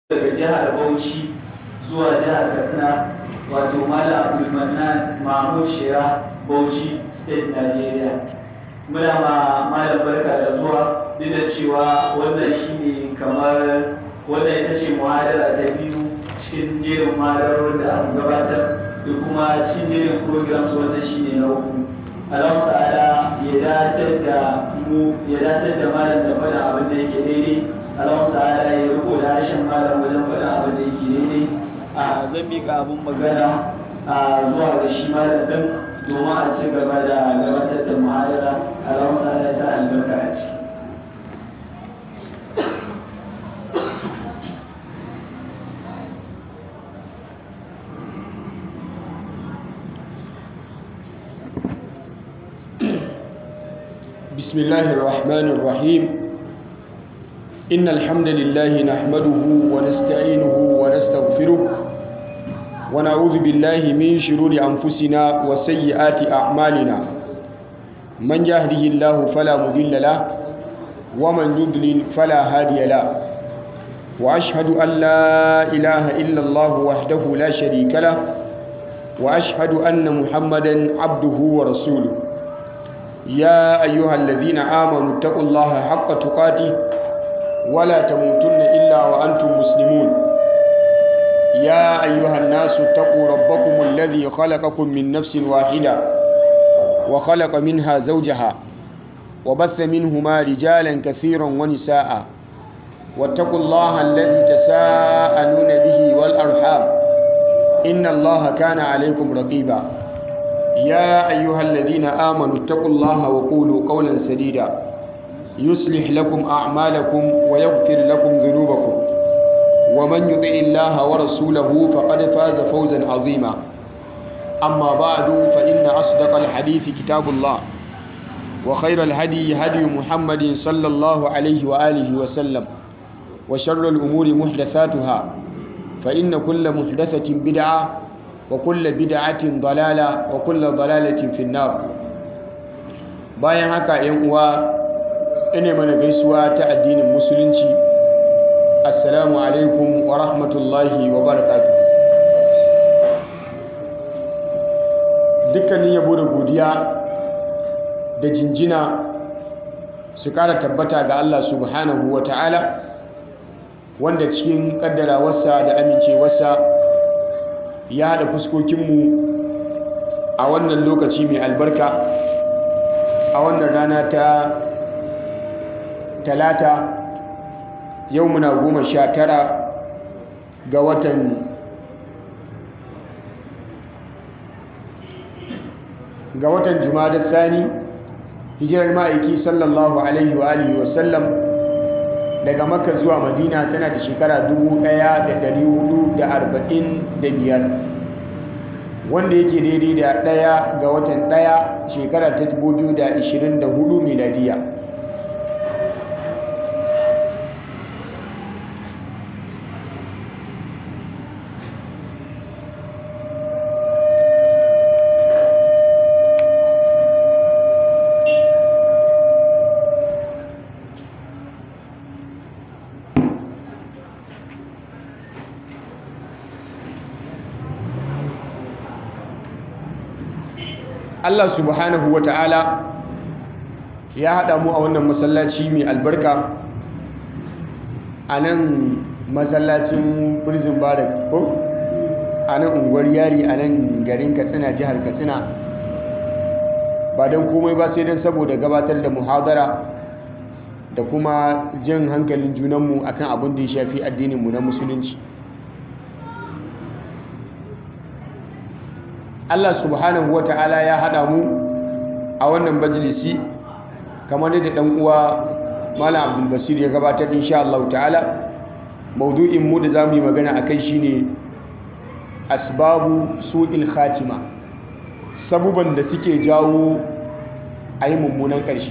daga jihar Bauchi zuwa jihar Katsina wato Malam Abdulmanan Mahmud Shira Bauchi State Nigeria. Muna ma Malam barka da zuwa duk da cewa wannan shine kamar wannan ita ce muhadara ta biyu cikin jerin muhadarar da aka gabatar da kuma cikin jerin programs wannan shine na uku. Allah ta'ala ya datar da mu ya datar da malam da faɗa abin da yake daidai Allah ta'ala ya riko da harshen malam wajen faɗa abin da yake daidai a zan miƙa abin magana a zuwa ga shi malam ɗin domin a ci gaba da gabatar da muhadara Allah ta'ala ya sa albarka a ciki. بسم الله الرحمن الرحيم إن الحمد لله نحمده ونستعينه ونستغفره ونعوذ بالله من شرور أنفسنا وسيئات أعمالنا من يهده الله فلا مضل له ومن يضلل فلا هادي له وأشهد أن لا إله إلا الله وحده لا شريك له وأشهد أن محمدا عبده ورسوله يا أيها الذين آمنوا اتقوا الله حق تقاته ولا تموتن إلا وأنتم مسلمون يا أيها الناس اتقوا ربكم الذي خلقكم من نفس واحدة وخلق منها زوجها وبث منهما رجالا كثيرا ونساء واتقوا الله الذي تساءلون به والأرحام إن الله كان عليكم رقيبا يا أيها الذين آمنوا اتقوا الله وقولوا قولا سديدا يصلح لكم أعمالكم ويغفر لكم ذنوبكم ومن يطع الله ورسوله فقد فاز فوزا عظيما أما بعد فإن أصدق الحديث كتاب الله وخير الهدي هدي محمد صلى الله عليه وآله وسلم وشر الأمور محدثاتها فإن كل محدثة بدعة وكل بدعة ضلالة وكل ضلالة في النار bayan haka yan uwa ina mana gaisuwa ta addinin musulunci assalamu alaikum wa rahmatullahi wa barakatuh dukkanin yabo da godiya da jinjina su kara tabbata ga Allah subhanahu wa ta'ala wanda cikin kaddarawarsa da amincewarsa ya haɗa fuskokinmu a wannan lokaci mai albarka a wannan rana ta talata yau muna goma sha tara ga watan ga watan da sani hijirar ma'aiki sallallahu alaihi wa alihi wasallam daga makka zuwa madina tana da shekara 1445 wanda yake daidai da ɗaya ga watan ɗaya shekara ta 2024 miladiya Allah subhanahu wa ta'ala ya haɗa mu a wannan masallaci mai albarka a nan masallacin prison barrack ko a nan unguwar yari a nan garin katsina jihar katsina ba don komai ba sai don saboda gabatar da muhadara da kuma jan hankalin junanmu akan abin da ya shafi addininmu na musulunci Allah subhanahu wa ta'ala ya haɗa mu a wannan majalisi kamar da ɗan uwa Malam Abdul Basir ya gabatar insha Allah ta'ala maudu'in mu da zamu yi magana akai shine asbabu su'il khatima sabuban da suke jawo ayi mummunan ƙarshe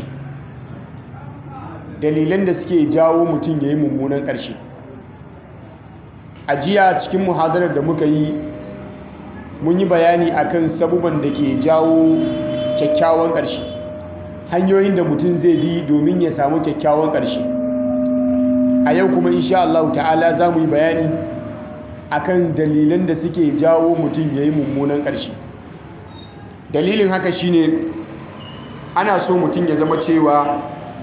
dalilan da suke jawo mutum yayi mummunan ƙarshe a jiya cikin muhadarar da muka yi mun yi bayani akan sabuban da ke jawo kyakkyawan ƙarshe hanyoyin da mutum zai bi domin ya samu kyakkyawan ƙarshe a yau kuma insha Allah ta'ala za mu yi bayani akan dalilan da suke jawo mutum ya yi mummunan ƙarshe dalilin haka shine ana so mutum ya zama cewa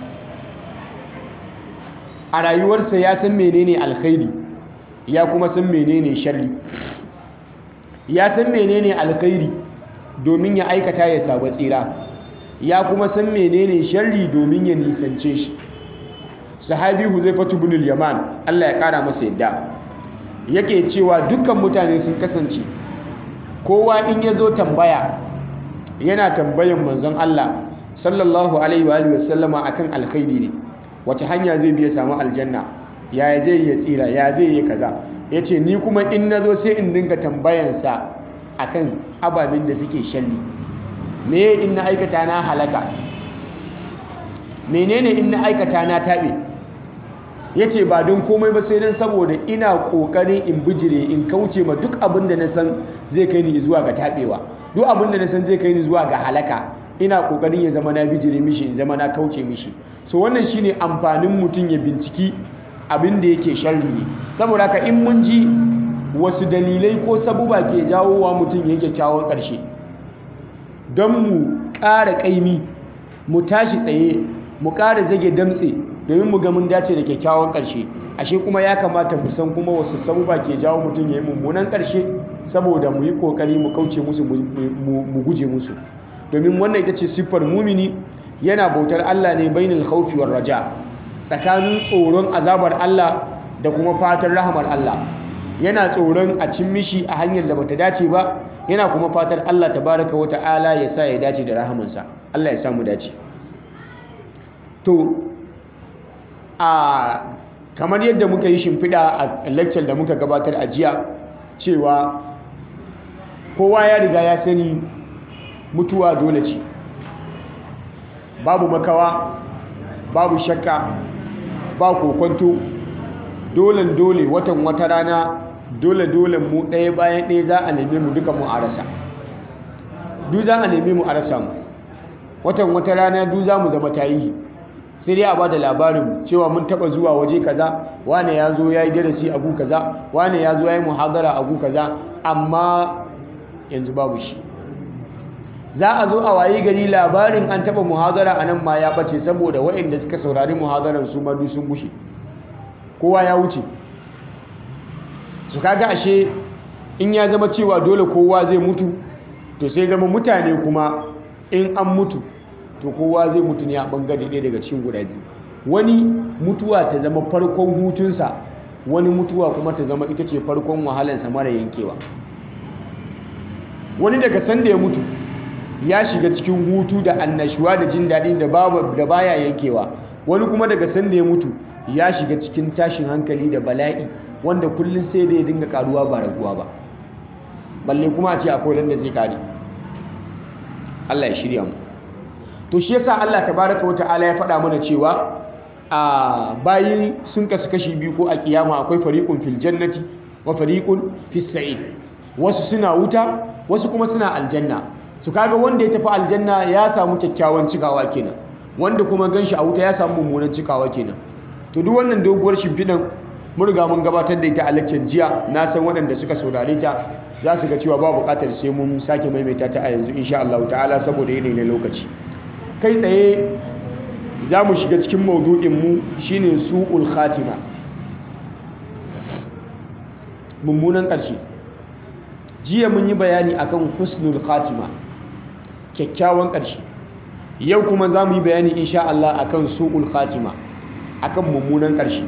a rayuwarsa ya san menene alkhairi ya kuma san menene sharri ya san menene alkhairi domin ya aikata ya samu tsira ya kuma san menene sharri domin ya nisance shi sahabi huzaifatu bin al-yaman Allah ya kara masa yadda yake cewa dukkan mutane sun kasance kowa in ya zo tambaya yana tambayan manzon Allah sallallahu alaihi wa alihi wasallama akan alkhairi ne wace hanya zai biya samu aljanna ya zai ya tsira ya zai yi kaza yace ni kuma in nazo sai in dinga tambayansa akan ababen da suke shalli me in na aikata na halaka menene in na aikata na tabe yace ba don komai ba sai dan saboda ina kokarin in bijire in kauce ma duk abin da na san zai kai ni zuwa ga tabewa duk abin da na san zai kai ni zuwa ga halaka ina kokarin ya zama na bijire mishi in zama na kauce mishi so wannan shine amfanin mutum ya binciki abin da yake sharri ne saboda haka in mun ji wasu dalilai ko sabuba ke jawowa mutum ya kyakkyawan ƙarshe don mu ƙara ƙaimi mu tashi tsaye mu ƙara zage damtse domin mu ga mun dace da kyakkyawan ƙarshe ashe kuma ya kamata mu san kuma wasu sabuba ke jawo mutum ya yi mummunan ƙarshe saboda mu yi ƙoƙari mu kauce musu mu guje musu domin wannan ita ce siffar mumini yana bautar Allah ne bainal khawfi war raja tsakanin tsoron azabar Allah da kuma fatan rahamar Allah yana tsoron a cin mishi a hanyar da bata dace ba yana kuma fatar Allah tabaraka wa ta'ala ya sa ya dace da rahamansa Allah ya sa mu dace to a kamar yadda muka yi shimfiɗa a lecture da muka gabatar a jiya cewa kowa ya riga ya sani mutuwa dole ce babu makawa babu shakka ba kokonto dole dole watan wata rana dole dole mu ɗaya bayan ɗaya za a neme mu duka mu a rasa duk za a neme mu a rasa mu watan wata rana duk za mu zama tarihi sai dai a ba da labarin cewa mun taba zuwa waje kaza wane ya zo ya yi darasi a gu kaza wane ya zo ya yi muhadara a gu kaza amma yanzu babu shi za a zo a wayi gari labarin an taba muhadara a nan ma ya bace saboda waɗanda suka saurari muhadaran su ma sun gushe kowa ya wuce su kaga ashe in ya zama cewa dole kowa zai mutu to sai zama mutane kuma in an mutu to kowa zai mutu ne a bangare ɗaya daga cikin guda biyu wani mutuwa ta zama farkon hutunsa wani mutuwa kuma ta zama ita ce farkon wahalansa mara yankewa wani daga sanda ya mutu ya shiga cikin hutu da annashuwa da jin daɗin da da baya yankewa wani kuma daga sanda ya mutu ya shiga cikin tashin hankali da bala'i wanda kullum sai da ya dinga karuwa ba raguwa ba balle kuma a ce akwai wanda zai kare Allah ya shirya mu to shi yasa Allah tabaraka wa ta'ala ya faɗa mana cewa a bayi sun kasu kashi biyu ko a kiyama akwai fariqun fil jannati wa fariqun fis sa'id wasu suna wuta wasu kuma suna aljanna su kaga wanda ya tafi aljanna ya samu kyakkyawan cikawa kenan wanda kuma ganshi a wuta ya samu mummunan cikawa kenan to duk wannan doguwar shimfiɗan mun riga mun gabatar da ita a lecture jiya na san waɗanda suka saurare ta za su ga cewa ba buƙatar sai mun sake maimaita ta a yanzu insha Allah ta'ala saboda yanayi na lokaci kai tsaye za mu shiga cikin maudu'inmu shine su'ul khatima mummunan ƙarshe jiya mun yi bayani akan husnul khatima kyakkyawan ƙarshe yau kuma za mu yi bayani insha Allah akan su'ul khatima akan mummunan ƙarshe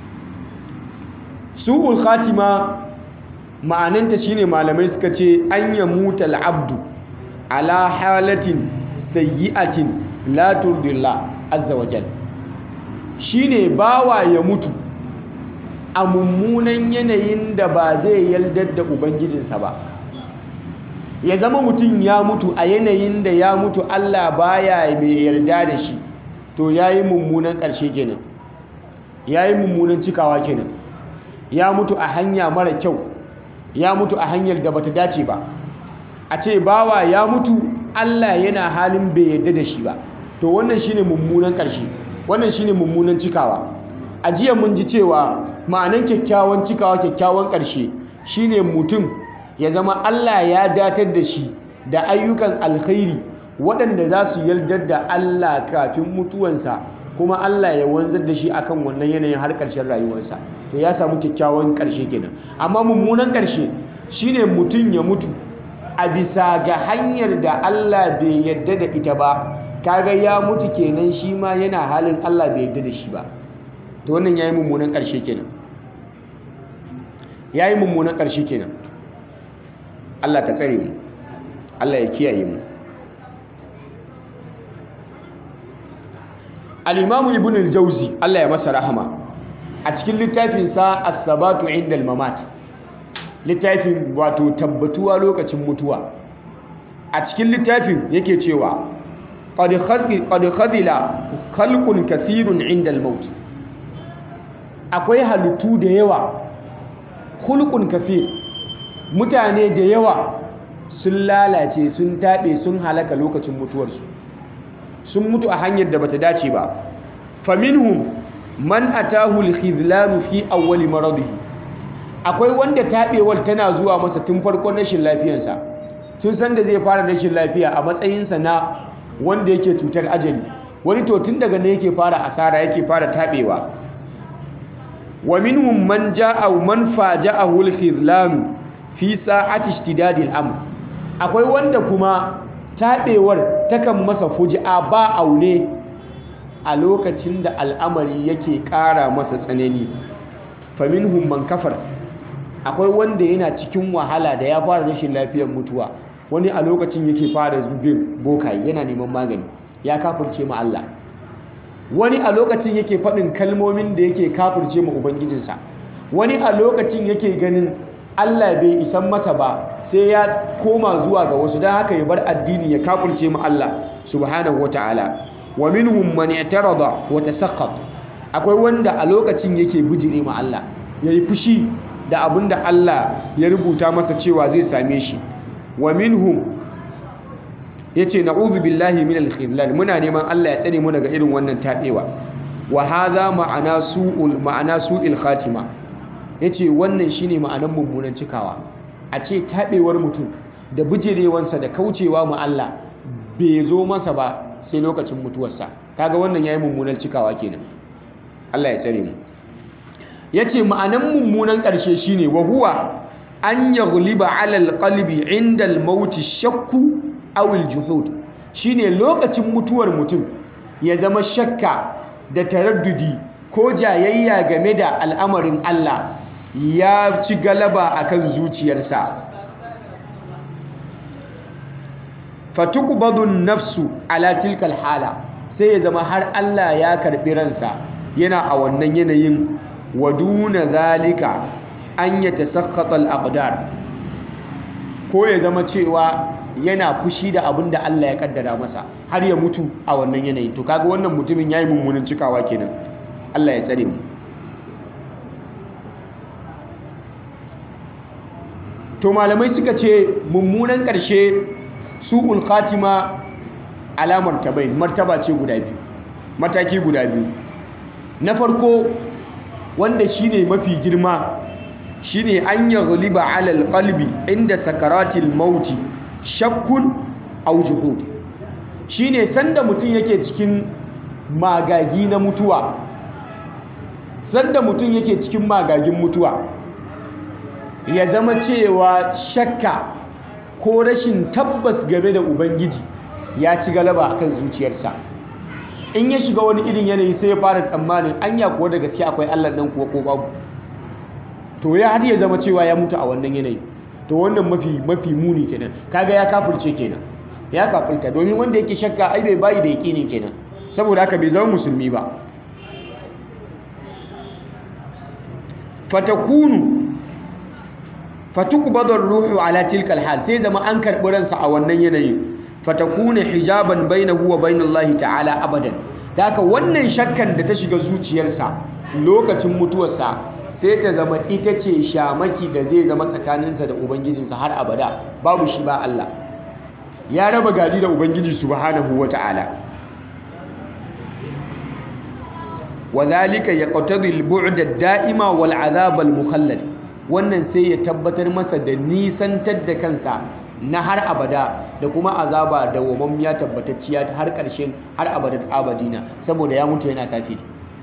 su'ul khatima ma'ananta shine malamai suka ce an yamuta al'abdu ala halatin sayyi'atin la turdillah azza wa jal shine bawa ya mutu a mummunan yanayin da ba zai yaldar da ubangijinsa ba ya zama mutum ya mutu a yanayin da ya mutu Allah baya mai yarda da shi to yayi mummunan ƙarshe kenan yayi mummunan cikawa kenan ya mutu a hanya mara kyau ya mutu a hanyar da bata dace ba a ce bawa ya mutu Allah yana halin bai yarda da shi ba to wannan shine mummunan ƙarshe wannan shine mummunan cikawa a jiya mun ji cewa ma'anan kyakkyawan cikawa kyakkyawan ƙarshe shine mutum ya zama Allah ya datar da shi da ayyukan alkhairi waɗanda za su yardar da Allah kafin mutuwansa kuma Allah ya wanzar da shi akan wannan yanayin har ƙarshen rayuwarsa to ya samu kyakkyawan ƙarshe kenan amma mummunan ƙarshe shine mutum ya mutu a bisa ga hanyar da Allah bai yarda da ita ba kaga ya mutu kenan shi ma yana halin Allah bai yarda da shi ba to wannan yayi mummunan ƙarshe kenan yayi mummunan ƙarshe kenan Allah ka tsare mu Allah ya kiyaye mu al-Imam Ibn al-Jawzi Allah ya masa rahama a cikin littafin sa As-Sabatu 'inda al-Mamat littafin wato tabbatuwa lokacin mutuwa a cikin littafin yake cewa qad khadila khalqun kathirun 'inda al-maut akwai halittu da yawa khulqun kathir mutane da yawa sun lalace sun taɓe sun halaka lokacin mutuwarsu sun mutu a hanyar da bata dace ba faminhum man atahu al-khidlanu fi awwali maradihi akwai wanda taɓewar tana zuwa masa tun farkon rashin lafiyarsa tun san da zai fara rashin lafiya a matsayinsa na wanda yake cutar ajali wani to tun daga ne yake fara asara yake fara taɓewa wa minhum man ja'a man faja'ahu al-khidlanu fi sa'ati ishtidadi al-amr akwai wanda kuma taɓewar takan masa fuji'a ba aune a lokacin da al'amari yake ƙara masa tsanani faminhum man kafar akwai wanda yana cikin wahala da ya fara rashin lafiyar mutuwa wani a lokacin yake fara zubin bokaye yana neman magani ya kafirce ma Allah wani a lokacin yake faɗin kalmomin da yake kafirce ma ubangijinsa wani a lokacin yake ganin Allah bai isan masa ba sai ya koma zuwa ga wasu don haka ya bar addini ya kafirce ma Allah subhanahu wataala wa minhum man i'tarada wa tasaqqat akwai wanda a lokacin yake bijire ma Allah yayi fushi da abinda Allah ya rubuta masa cewa zai same shi wa minhum yace na'udhu billahi minal khidlan muna neman Allah ya tsare mu daga irin wannan tabewa wa hadha ma'ana su'ul ma'ana su'il khatima yace wannan shine ma'anan mummunan cikawa a ce tabewar mutum da bijirewansa da kaucewa mu Allah bai zo masa ba sai lokacin mutuwarsa kaga wannan yayi mummunan cikawa kenan Allah ya tsare mu yace ma'anan mummunan ƙarshe shine wa huwa an yaghliba 'ala al-qalbi 'inda al-maut shakku aw al-juhud shine lokacin mutuwar mutum ya zama shakka da taraddudi ko jayayya game da al'amarin Allah ya ci galaba akan zuciyarsa fatuqbadun nafsu ala tilkal hala sai ya zama har Allah ya karbi ransa yana a wannan yanayin waduna zalika an yatasakhata al-aqdar ko ya zama cewa yana fushi da abin da Allah ya kaddara masa har ya mutu a wannan yanayin to kaga wannan mutumin yayi mummunan cikawa kenan Allah ya tsare mu to malamai suka ce mummunan ƙarshe su'ul khatima alamar tabai martaba ce guda biyu mataki guda biyu na farko wanda shine mafi girma shine an yaghliba ala alqalbi inda sakaratil mauti shakkun aw juhud shine sanda mutum yake cikin magagi na mutuwa sanda mutum yake cikin magagin mutuwa ya zama cewa shakka ko rashin tabbas game da ubangiji ya ci galaba akan zuciyarsa in ya shiga wani irin yanayi sai ya fara tsammanin anya kuwa da gaske akwai Allah nan kuwa ko babu to ya har ya zama cewa ya mutu a wannan yanayi to wannan mafi mafi muni kenan kaga ya kafirce kenan ya kafirta domin wanda yake shakka ai bai bayi da yakinin kenan saboda haka bai zama musulmi ba fatakunu fatukbadu ruhu ala tilka alhal sai zama an karbi ransa a wannan yanayi fatakuna hijaban bainahu wa bainallahi ta'ala abadan haka wannan shakkan da ta shiga zuciyarsa lokacin mutuwarsa sai ta zama ita ce shamaki da zai zama tsakaninsa da ubangijinsa har abada babu shi ba Allah ya raba gari da ubangiji subhanahu wata'ala wa zalika yaqtadi al-bu'd ad-da'ima wal 'adhab al-mukhallad wannan sai ya tabbatar masa da nisantar da kansa na har abada da kuma azaba da wamammiya tabbatacciya har ƙarshen har abadat abadina saboda ya mutu yana kafiri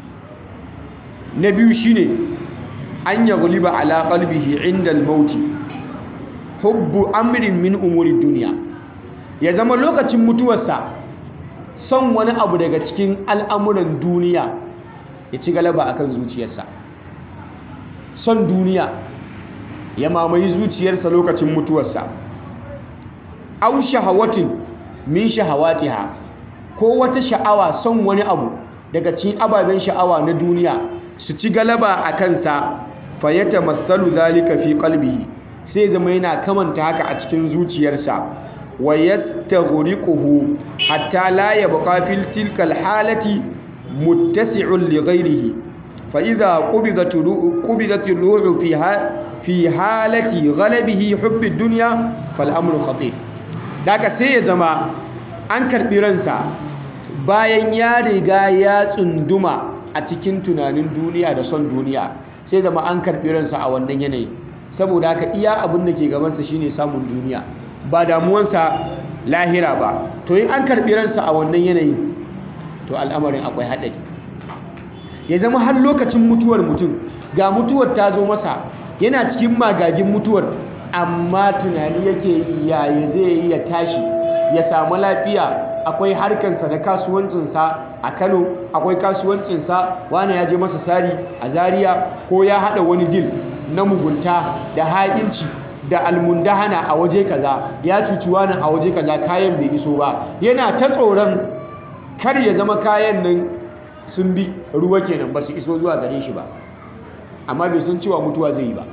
na biyu shine an ya guliba ala qalbihi inda al-mauti hubbu amrin min umuri duniya ya zama lokacin mutuwarsa son wani abu daga cikin al'amuran duniya ya ci galaba akan zuciyarsa son duniya ya mamaye zuciyarsa lokacin mutuwarsa au shahawatin min shahawatiha ko wata sha'awa son wani abu daga cikin ababen sha'awa na duniya su ci galaba a kansa fayyata matsalu zalika fi qalbihi sai zama yana kamanta haka a cikin zuciyarsa wa yastaghriquhu hatta la yabqa fil tilka al halati muttasi'un li ghayrihi fa idha qubidat qubidat ruhu fi fi halati ghalabihi hubbi dunya fal amru khatir daga sai ya zama an karbi ransa bayan ya riga ya tsunduma a cikin tunanin duniya da son duniya sai zama an karbi ransa a wannan yanayi saboda haka iya abin da ke gabansa shine samun duniya ba damuwansa lahira ba to in an karbi ransa a wannan yanayi to al'amarin akwai haɗari ya zama har lokacin mutuwar mutum ga mutuwar ta zo masa yana cikin magagin mutuwar amma tunani yake yaya zai yi ya tashi ya samu lafiya akwai harkansa da kasuwancinsa a kano akwai kasuwancinsa wani ya je masa sari a zaria ko ya haɗa wani dil na mugunta da ha'inci da almundahana a waje kaza ya cuci wani a waje kaza kayan bai iso ba yana ta tsoron kar ya zama kayan nan sun bi ruwa kenan ba su iso zuwa gare shi ba amma bai san cewa mutuwa zai yi ba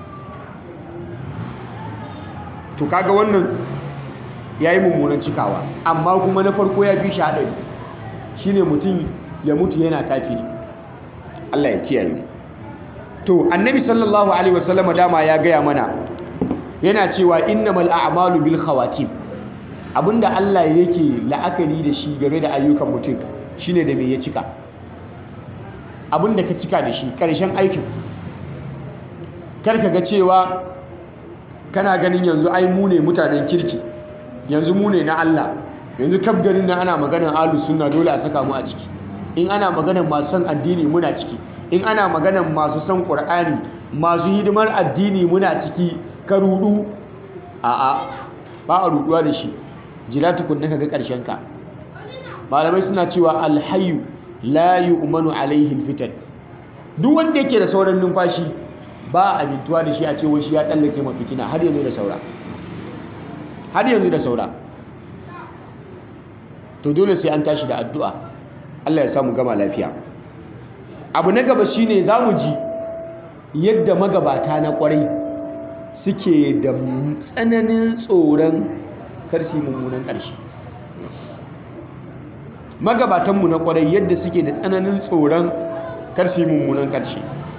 to kaga wannan ya yi mummunan cikawa amma kuma na farko ya fi shi haɗari shi ne mutum ya mutu yana kafiri Allah ya kiyaye to annabi sallallahu alaihi wasallama dama ya gaya mana yana cewa innamal a'malu bil khawatim abinda Allah yake la'akari da shi game da ayyukan mutum shine da me ya cika abinda ka cika da shi ƙarshen aikin kar ka ga cewa kana ganin yanzu ai mu ne mutanen kirki yanzu mu ne na Allah yanzu kaf garin nan ana maganar ahlus sunna dole a saka mu a ciki in ana maganar masu son addini muna ciki in ana maganar masu son qur'ani masu hidimar addini muna ciki ka rudu a'a ba a ruduwa da shi jira tukunna ka ga karshen ka malamai suna cewa alhayyu la yu'manu alaihi alfitan duk wanda yake da sauran numfashi ba a amintuwa da shi a ce shi ya tsallake mafitina har yanzu da saura har yanzu da saura to dole sai an tashi da addu'a Allah ya samu gama lafiya abu na gaba shine za mu ji yadda magabata na kwarai suke da tsananin tsoron karsi mummunan ƙarshe magabatanmu na kwarai yadda suke da tsananin tsoron karsi mummunan ƙarshe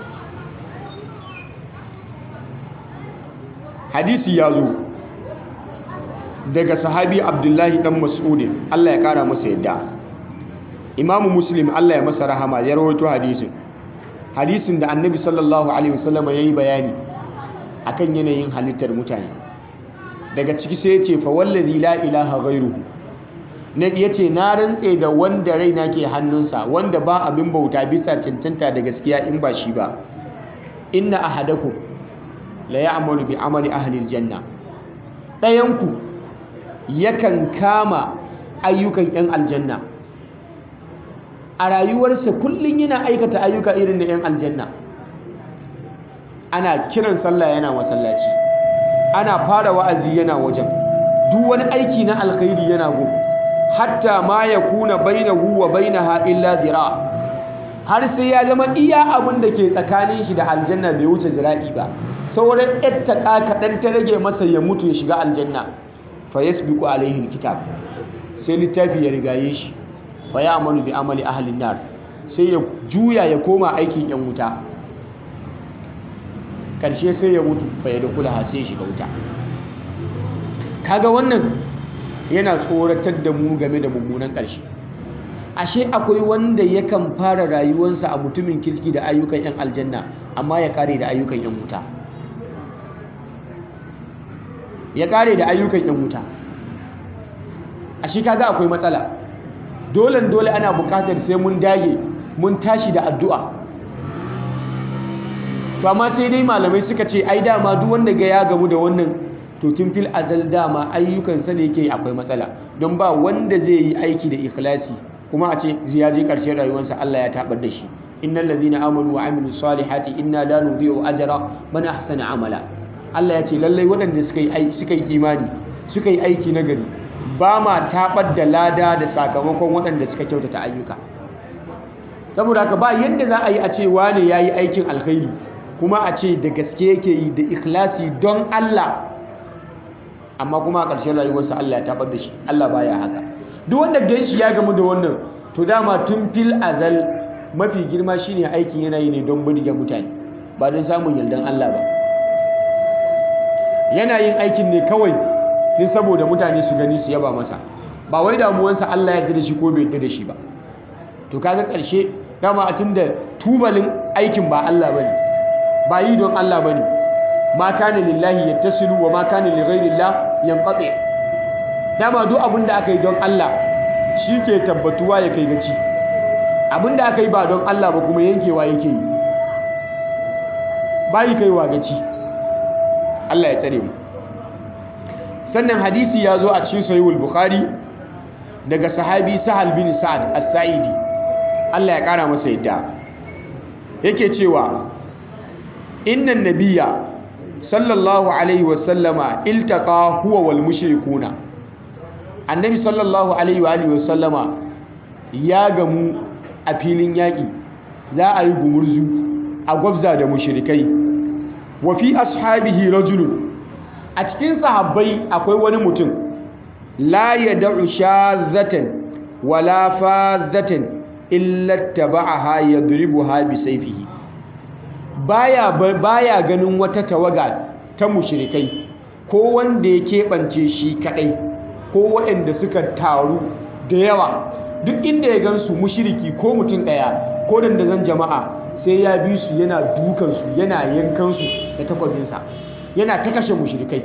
hadisi ya zo daga sahabi abdullahi dan mas'udin Allah ya kara masa yadda imamu muslim Allah ya masa rahama ya rawaito hadisin hadisin da annabi sallallahu alaihi wasallam ya yi bayani akan yanayin halittar mutane daga ciki sai ya ce fa wallazi la ilaha ghairuhu na ya ce na rantse da wanda raina ke hannunsa wanda ba abin bauta bisa cancanta da gaskiya in ba shi ba inna ahadakum la ya'malu bi amali ahli aljanna ɗayanku yakan kama ayyukan 'yan aljanna a rayuwarsa kullum yana aikata ayyuka irin na 'yan aljanna ana kiran sallah yana masallaci ana fara wa'azi yana wajen duk wani aiki na alkhairi yana go hatta ma ya kuna bainahu wa bainaha illa zira har sai ya zama iya abin da ke tsakanin shi da aljanna bai wuce zira'i ba sauran yattaka kaɗan ta rage masa ya mutu ya shiga aljanna fa yasbiqu alaihi alkitab sai littafi ya rigaye shi fa ya amalu bi amali ahlin nar sai ya juya ya koma aikin yan wuta karshe sai ya mutu fa ya dukula ha sai ya shiga wuta kaga wannan yana tsoratar da mu game da mummunan karshe ashe akwai wanda yakan fara rayuwarsa a mutumin kirki da ayyukan 'yan aljanna amma ya kare da ayyukan 'yan wuta ya kare da ayyukan 'yan wuta ashe kaga akwai matsala dole dole ana bukatar sai mun dage mun tashi da addu'a to amma sai dai malamai suka ce ai dama duk wanda ga ya gamu da wannan to tun fil azal dama ayyukansa ne yake akwai matsala don ba wanda zai yi aiki da ikhlasi kuma a ce ya je ƙarshen rayuwarsa Allah ya tabar da shi innal ladhina amanu wa amilus salihati inna la nudhi'u ajra man ahsana amala Allah ya ce lallai waɗanda suka yi suka yi imani suka yi aiki nagari ba ma tabar da lada da sakamakon waɗanda suka kyautata ayyuka saboda haka ba yadda za a yi a ce wane yayi aikin alkhairi kuma a ce da gaske yake yi da ikhlasi don Allah amma kuma a ƙarshen rayuwarsa Allah ya tabar da shi Allah baya haka duk wanda ganshi ya gamu da wannan to dama tun fil azal mafi girma shine aikin yana yi ne don burge mutane ba don samun yardan Allah ba yana yin aikin ne kawai din saboda mutane su gani su yaba masa ba wai damuwansa Allah ya yarda da shi ko bai yarda da shi ba to kaga ƙarshe dama a tunda tubalin aikin ba Allah bane ba yi don Allah bane ma kana lillahi yattasilu wa ma kana li ghairillah yanqati dama duk abin da aka yi don Allah shi ke tabbatuwa ya kai gaci abin da aka yi ba don Allah ba kuma yankewa yake yi bayi kaiwa gaci Allah ya tsare mu sannan hadisi ya zo a cikin sahihul bukhari daga sahabi sahal bin sa'ad as-sa'idi Allah ya kara masa yadda yake cewa innan nabiyya sallallahu alaihi wasallama iltaqa huwa wal mushrikuna annabi sallallahu alaihi wa alihi wasallama ya gamu a filin yaƙi za a yi gumurzu a gwabza da mushrikai wa fi ashabihi rajulun a cikin sahabbai akwai wani mutum la yad'u shazatan wala fazatan illa taba'aha yadribuha bi sayfihi baya baya ganin wata tawaga ta mushrikai ko wanda ya keɓance shi kadai ko waɗanda suka taru da yawa duk inda ya gansu mushiriki ko mutum ɗaya ko dandazon jama'a sai ya bi su yana dukansu yana yankansu da takwabinsa yana ta kashe mushirikai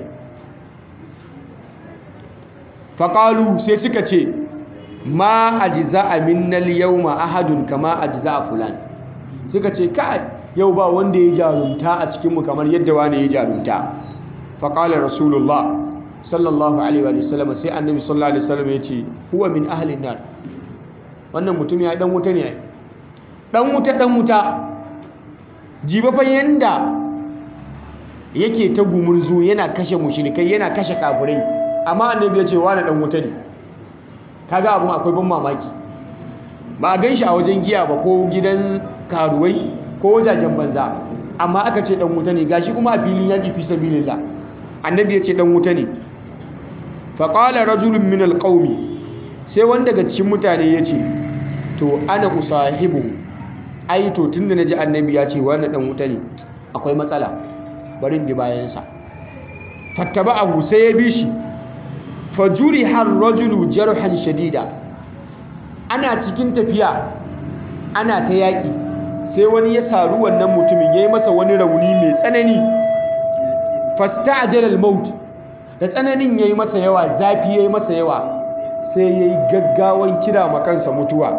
faƙalu sai suka ce ma a ji za a minnal yau ma ahadun kama a ji za a fulan suka ce ka yau ba wanda ya jarumta a cikinmu kamar yadda wani ya jarumta faƙalar rasulullah sallallahu alaihi wa sallam sai annabi sallallahu alaihi wasallam ya ce huwa min ahlin nar wannan mutum ya dan wuta ne dan wuta dan wuta jiba fa yanda yake ta gumurzu yana kashe mushrikai yana kashe kafirai amma annabi ya ce wani dan wuta ne kaga abun akwai ban mamaki ba a gan shi a wajen giya ba ko gidan karuwai ko wajajen banza amma aka ce dan wuta ne gashi kuma a filin yaƙi fi sabilillah annabi ya ce dan wuta ne faƙala rajulun min alƙaumi sai wanda daga cikin mutane ya ce to ana usahibu ai to tun da na ji annabi ya ce wani ɗan wuta ne akwai matsala barin bi bayansa fattaba abu sai ya bi shi fajuri har rajulu jarhan shadida ana cikin tafiya ana ta yaƙi sai wani ya saru wannan mutumin ya yi masa wani rauni mai tsanani fasta ajalal maut da tsananin ya yi masa yawa zafi ya yi masa yawa sai ya yi gaggawan kira makansa mutuwa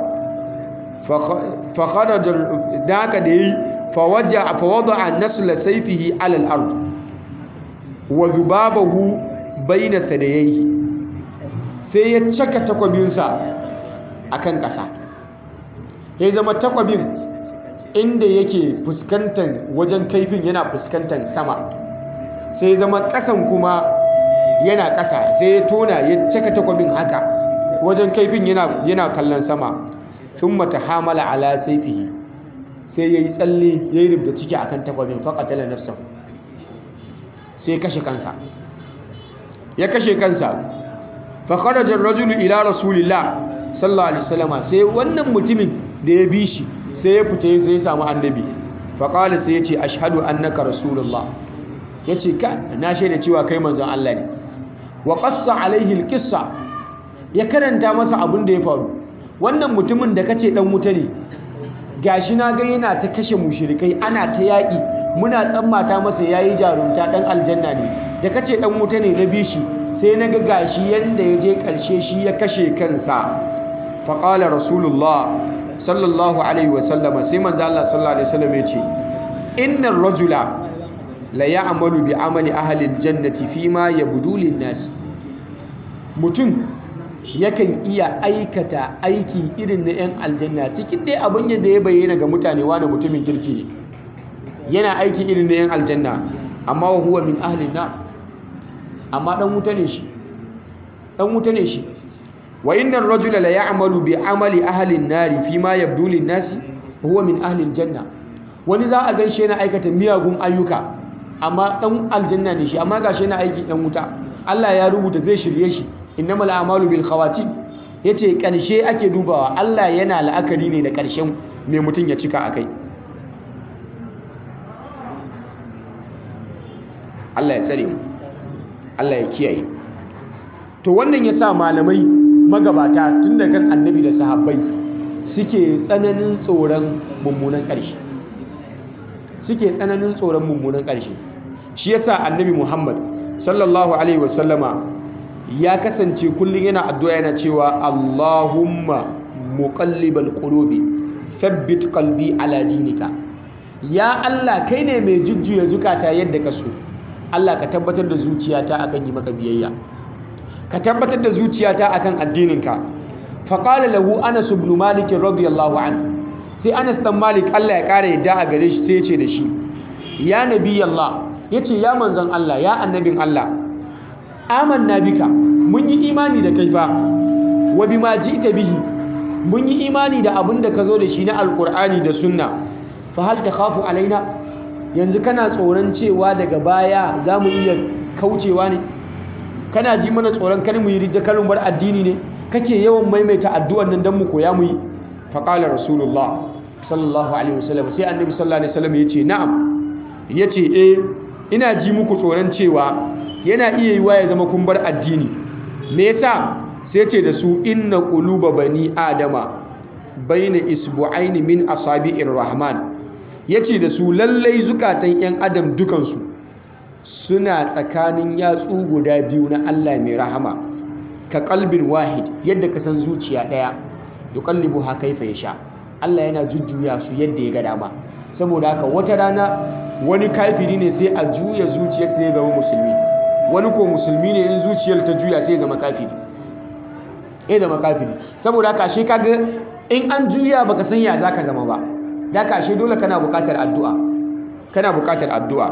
fakharajar da haka da ya yi fawada a nasula saifihi alal ard wa zubabahu bayna sadayaihi sai ya caka takwabinsa a kan ƙasa ya zama takwabin inda yake fuskantar wajen kaifin yana fuskantar sama sai zama ƙasan kuma yana ƙasa sai ya tona ya caka takwabin haka wajen kaifin yana kallon sama sun mata hamala ala saifihi sai ya yi tsalle ya yi rubda ciki a kan takwabin faƙatala nafsa sai kashe kansa ya kashe kansa faƙarajar rajulu ila rasulillah sallallahu alaihi wasallama sai wannan mutumin da ya bi shi sai ya fita sai ya samu annabi faƙala sai ya ce ashhadu annaka rasulullah ya ce ka na shaida cewa kai manzon Allah ne wa qassa alaihi alqissa ya karanta masa abin da ya faru wannan mutumin da kace dan wuta ne gashi na ga yana ta kashe mushrikai ana ta yaƙi muna tsammata masa yayi jarumta dan aljanna ne da kace dan wuta ne na bishi sai na ga gashi yanda ya je ƙarshe shi ya kashe kansa faƙala rasulullah sallallahu alaihi wasallama sai manzo Allah sallallahu alaihi wasallam ya ce innar rajula la ya'malu bi amali ahli aljannati fima yabdu lin-nas mutum yakan iya aikata aiki irin na 'yan aljanna cikin dai abin yadda ya bayyana ga mutane wani mutumin kirki ne yana aiki irin na 'yan aljanna amma wa huwa min ahlin na amma dan wuta ne shi dan wuta ne shi wa innar rajula la ya'malu bi amali ahli an-nari fima yabdu lin-nasi huwa min ahli al-janna wani za a ganshi yana aikata miyagun ayyuka amma dan aljanna ne shi amma gashi yana aiki dan wuta Allah ya rubuta zai shirye shi innamal a'malu bil khawatim yace karshe ake dubawa Allah yana la'akari ne da karshen me mutum ya cika akai Allah ya tsare mu Allah ya kiyaye to wannan yasa malamai magabata tun da kan annabi da sahabbai suke tsananin tsoron mummunan ƙarshe suke tsananin tsoron mummunan ƙarshe shi yasa annabi Muhammad sallallahu alaihi wasallama ya kasance kullum yana addu'a yana cewa Allahumma muqallibal qulubi thabbit qalbi ala dinika ya Allah kai ne mai jujjuya zukata yadda ka so Allah ka tabbatar da zuciyata akan yi maka biyayya ka tabbatar da zuciyata akan addininka faƙala lahu anas ibn malik radiyallahu anhu sai anas dan malik Allah ya ƙara yadda a gare shi sai ya ce da shi ya nabi Allah yace ya manzon Allah ya annabin Allah amanna bika mun yi imani da kai fa wa bima ji'ta bihi mun yi imani da abin da ka zo da shi na alqur'ani da sunna fa hal takhafu alaina yanzu kana tsoron cewa daga baya za mu iya kaucewa ne kana ji mana tsoron kar mu yi ridda karin bar addini ne kake yawan maimaita addu'an nan dan mu koya mu yi faqala rasulullah sallallahu alaihi wasallam sai annabi sallallahu alaihi wasallam yace na'am yace eh ina ji muku tsoron cewa yana iya yiwa ya zama kun bar addini me yasa sai ce da su inna quluba bani adama baina isbu'aini min asabi'ir rahman yace da su lallai zukatan yan adam dukansu suna tsakanin yatsu guda biyu na Allah mai rahama ka kalbin wahid yadda ka san zuciya ɗaya yuqallibu ha kaifa yasha Allah yana jujjuya su yadda ya ga dama saboda haka wata rana wani kafiri ne sai a juya zuciyar sai ya zama musulmi wani ko musulmi ne in zuciyar ta juya sai ya zama kafiri ya zama kafiri saboda haka ashe kaga in an juya baka san ya zaka zama ba da ka ashe dole kana buƙatar addu'a kana buƙatar addu'a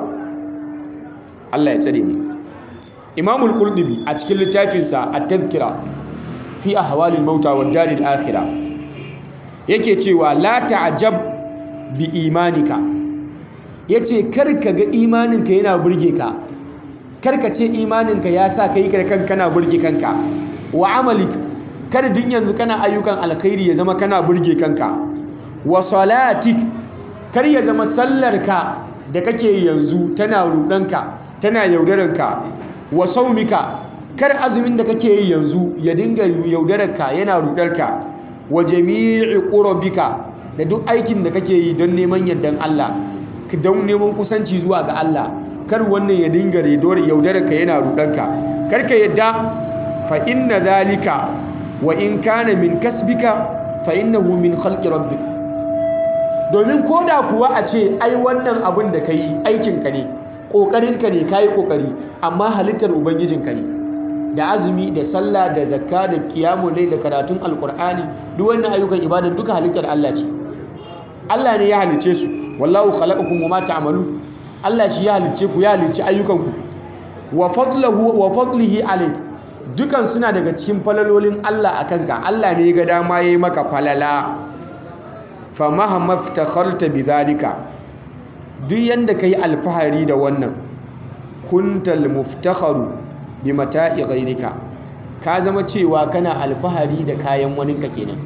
Allah ya tsare mu Imam al-Qurtubi a cikin littafinsa At-Tadhkira fi ahwalil mauta wad daril akhirah yake cewa la ta'jab bi imanika yace kar ka ga imaninka yana burge ka kar ka ce imaninka ya sa kai da kanka kana burge kanka wa amalik kar din yanzu kana ayyukan alkhairi ya zama kana burge kanka wa salatik kar ya zama sallarka da kake yanzu tana rudanka tana yaudararka wa saumika kar azumin da kake yi yanzu ya dinga yaudararka yana rudarka wa jami'i qurbika da duk aikin da kake yi don neman yardan Allah don neman kusanci zuwa ga Allah kar wannan ya dinga yaudararka yana rudanka kar ka yadda fa inna zalika wa in kana min kasbika fa innahu min khalqi rabbik domin koda kuwa a ce ai wannan abin da kai aikin ka ne ƙoƙarinka ne ka yi ƙoƙari amma halittar ubangijinka ne da azumi da sallah da zakka da kiyamun da karatun alƙur'ani duk wannan ayyukan ibadan duka halittar Allah ce Allah ne ya halicce su wallahu khalaqakum wama ta'malun Allah shi ya halicce ku ya halicci ayyukanku wa fadluhu wa fadlihi alayk dukan suna daga cikin falalolin Allah akan ka Allah ne ya ga dama yayi maka falala fa mahamma iftakharta bidhalika duk yanda ka yi alfahari da wannan kuntal muftakharu bi mata'i ghairika ka zama cewa kana alfahari da kayan waninka kenan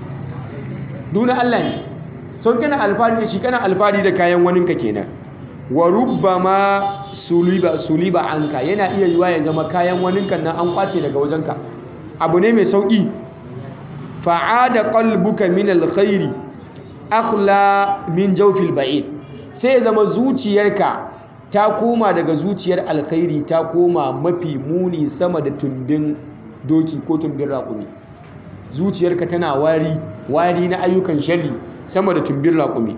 duna Allah ne son kana alfahari da shi kana alfahari da kayan waninka kenan wa rubbama suliba suliba anka yana iya yiwa ya zama kayan waninka nan an kwace daga wajenka abu ne mai sauki fa'ada qalbuka min alkhairi akhla min jawfil ba'id sai zama zuciyarka ta koma daga zuciyar alkhairi ta koma mafi muni sama da tumbin doki ko tumbin raƙumi zuciyarka tana wari wari na ayyukan sharri sama da tumbin raƙumi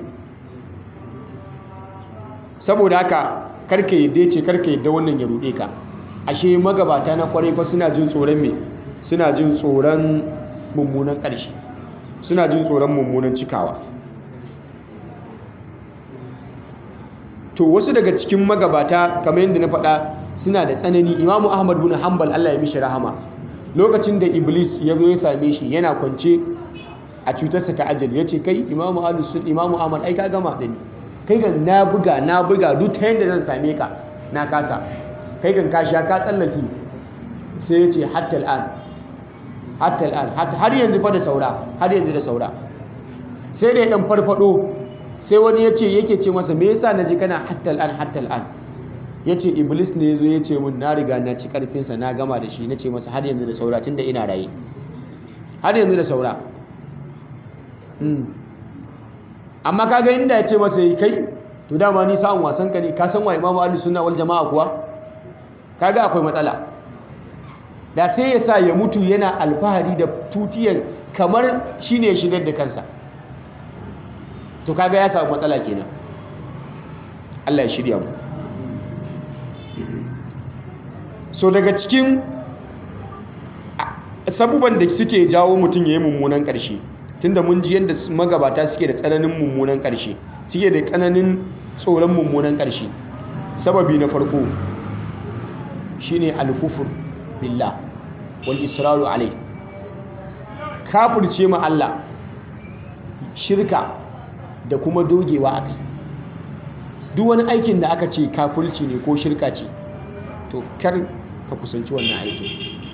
saboda haka karka yadda ce karka yadda wannan ya ruɗe ka ashe magabata na kwarai fa suna jin tsoron me suna jin tsoron mummunan ƙarshe suna jin tsoron mummunan cikawa to wasu daga cikin magabata kamar yadda na faɗa suna da tsanani imamu ahmad bin hanbal allah ya mishi rahama lokacin da iblis ya zo ya same shi yana kwance a cutarsa ta ajali ya ce kai imamu alusun imamu ahmad ai ka gama da ni kai kan na buga na buga duk ta yadda zan same ka na kasa kai kan kasha ka tsallake sai ya ce hatta al'an hatta al'an har yanzu fa da saura har yanzu da saura sai da ya dan farfado sai wani ya ce yake ce masa me yasa na ji kana hatta al'an hatta al'an ya ce iblis ne ya zo ya ce mun na riga na ci karfinsa na gama da shi na ce masa har yanzu da saura tun da ina raye har yanzu da saura amma kaga inda ya ce masa yi kai to dama ni sa'an wasan ka ne ka san wa imamu ahlus sunna wal jama'a kuwa kaga akwai matsala da sai ya sa ya mutu yana alfahari da tutiyar kamar shine ya shigar da kansa to kaga ya samu matsala kenan Allah ya shirya mu so daga cikin sabuban da suke jawo mutum ya yi mummunan ƙarshe tunda mun ji yadda magabata suke da tsananin mummunan ƙarshe suke da tsananin tsoron mummunan ƙarshe sababi na farko shine alkufur billah wal israru alai kafirce ma Allah shirka da kuma dogewa akai duk wani aikin da aka ce kafirci ne ko shirka ce to kar ka kusanci wannan aikin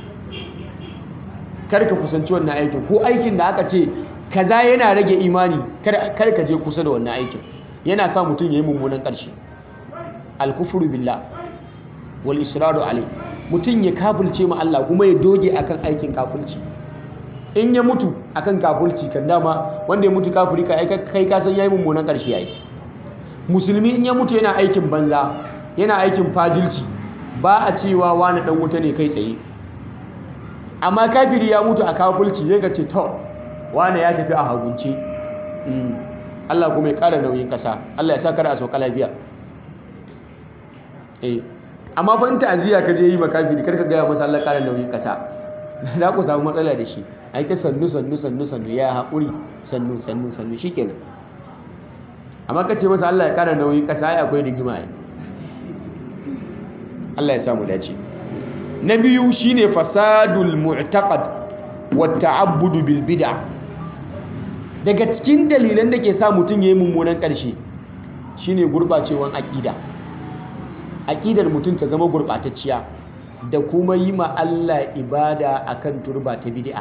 kar ka kusanci wannan aikin ko aikin da aka ce kaza yana rage imani kar ka je kusa da wannan aikin yana sa mutum yayi mummunan ƙarshe al-kufru billah wal israru alai mutum ya kafirce ma Allah kuma ya doge akan aikin kafirci in ya mutu akan kafirci kan dama wanda ya mutu kafiri kai kai ka san yayi mummunan ƙarshe yayi musulmi in ya mutu yana aikin banza yana aikin fajilci ba a cewa wani dan wuta ne kai tsaye amma kafiri ya mutu a kafirci zai ga ce to wani ya tafi a hagunci Allah kuma ya ƙara nauyin ƙasa Allah ya sa kada a sauka lafiya eh amma fa in ta'aziyya ka je yi makafiri kar ka gaya masa Allah ƙara nauyin ƙasa za ku samu matsala da shi ai ta sannu sannu sannu sannu ya haƙuri sannu sannu sannu shikenan amma ka ce masa Allah ya ƙara nauyin ƙasa ai akwai rigima ai Allah ya samu dace na biyu shine fasadul mu'taqad wa ta'abbudu bil bid'a daga cikin dalilan da ke sa mutum yayi mummunan ƙarshe shine gurbacewan aƙida aƙidar mutum ta zama gurɓatacciya da kuma yi ma Allah ibada akan turba ta bid'a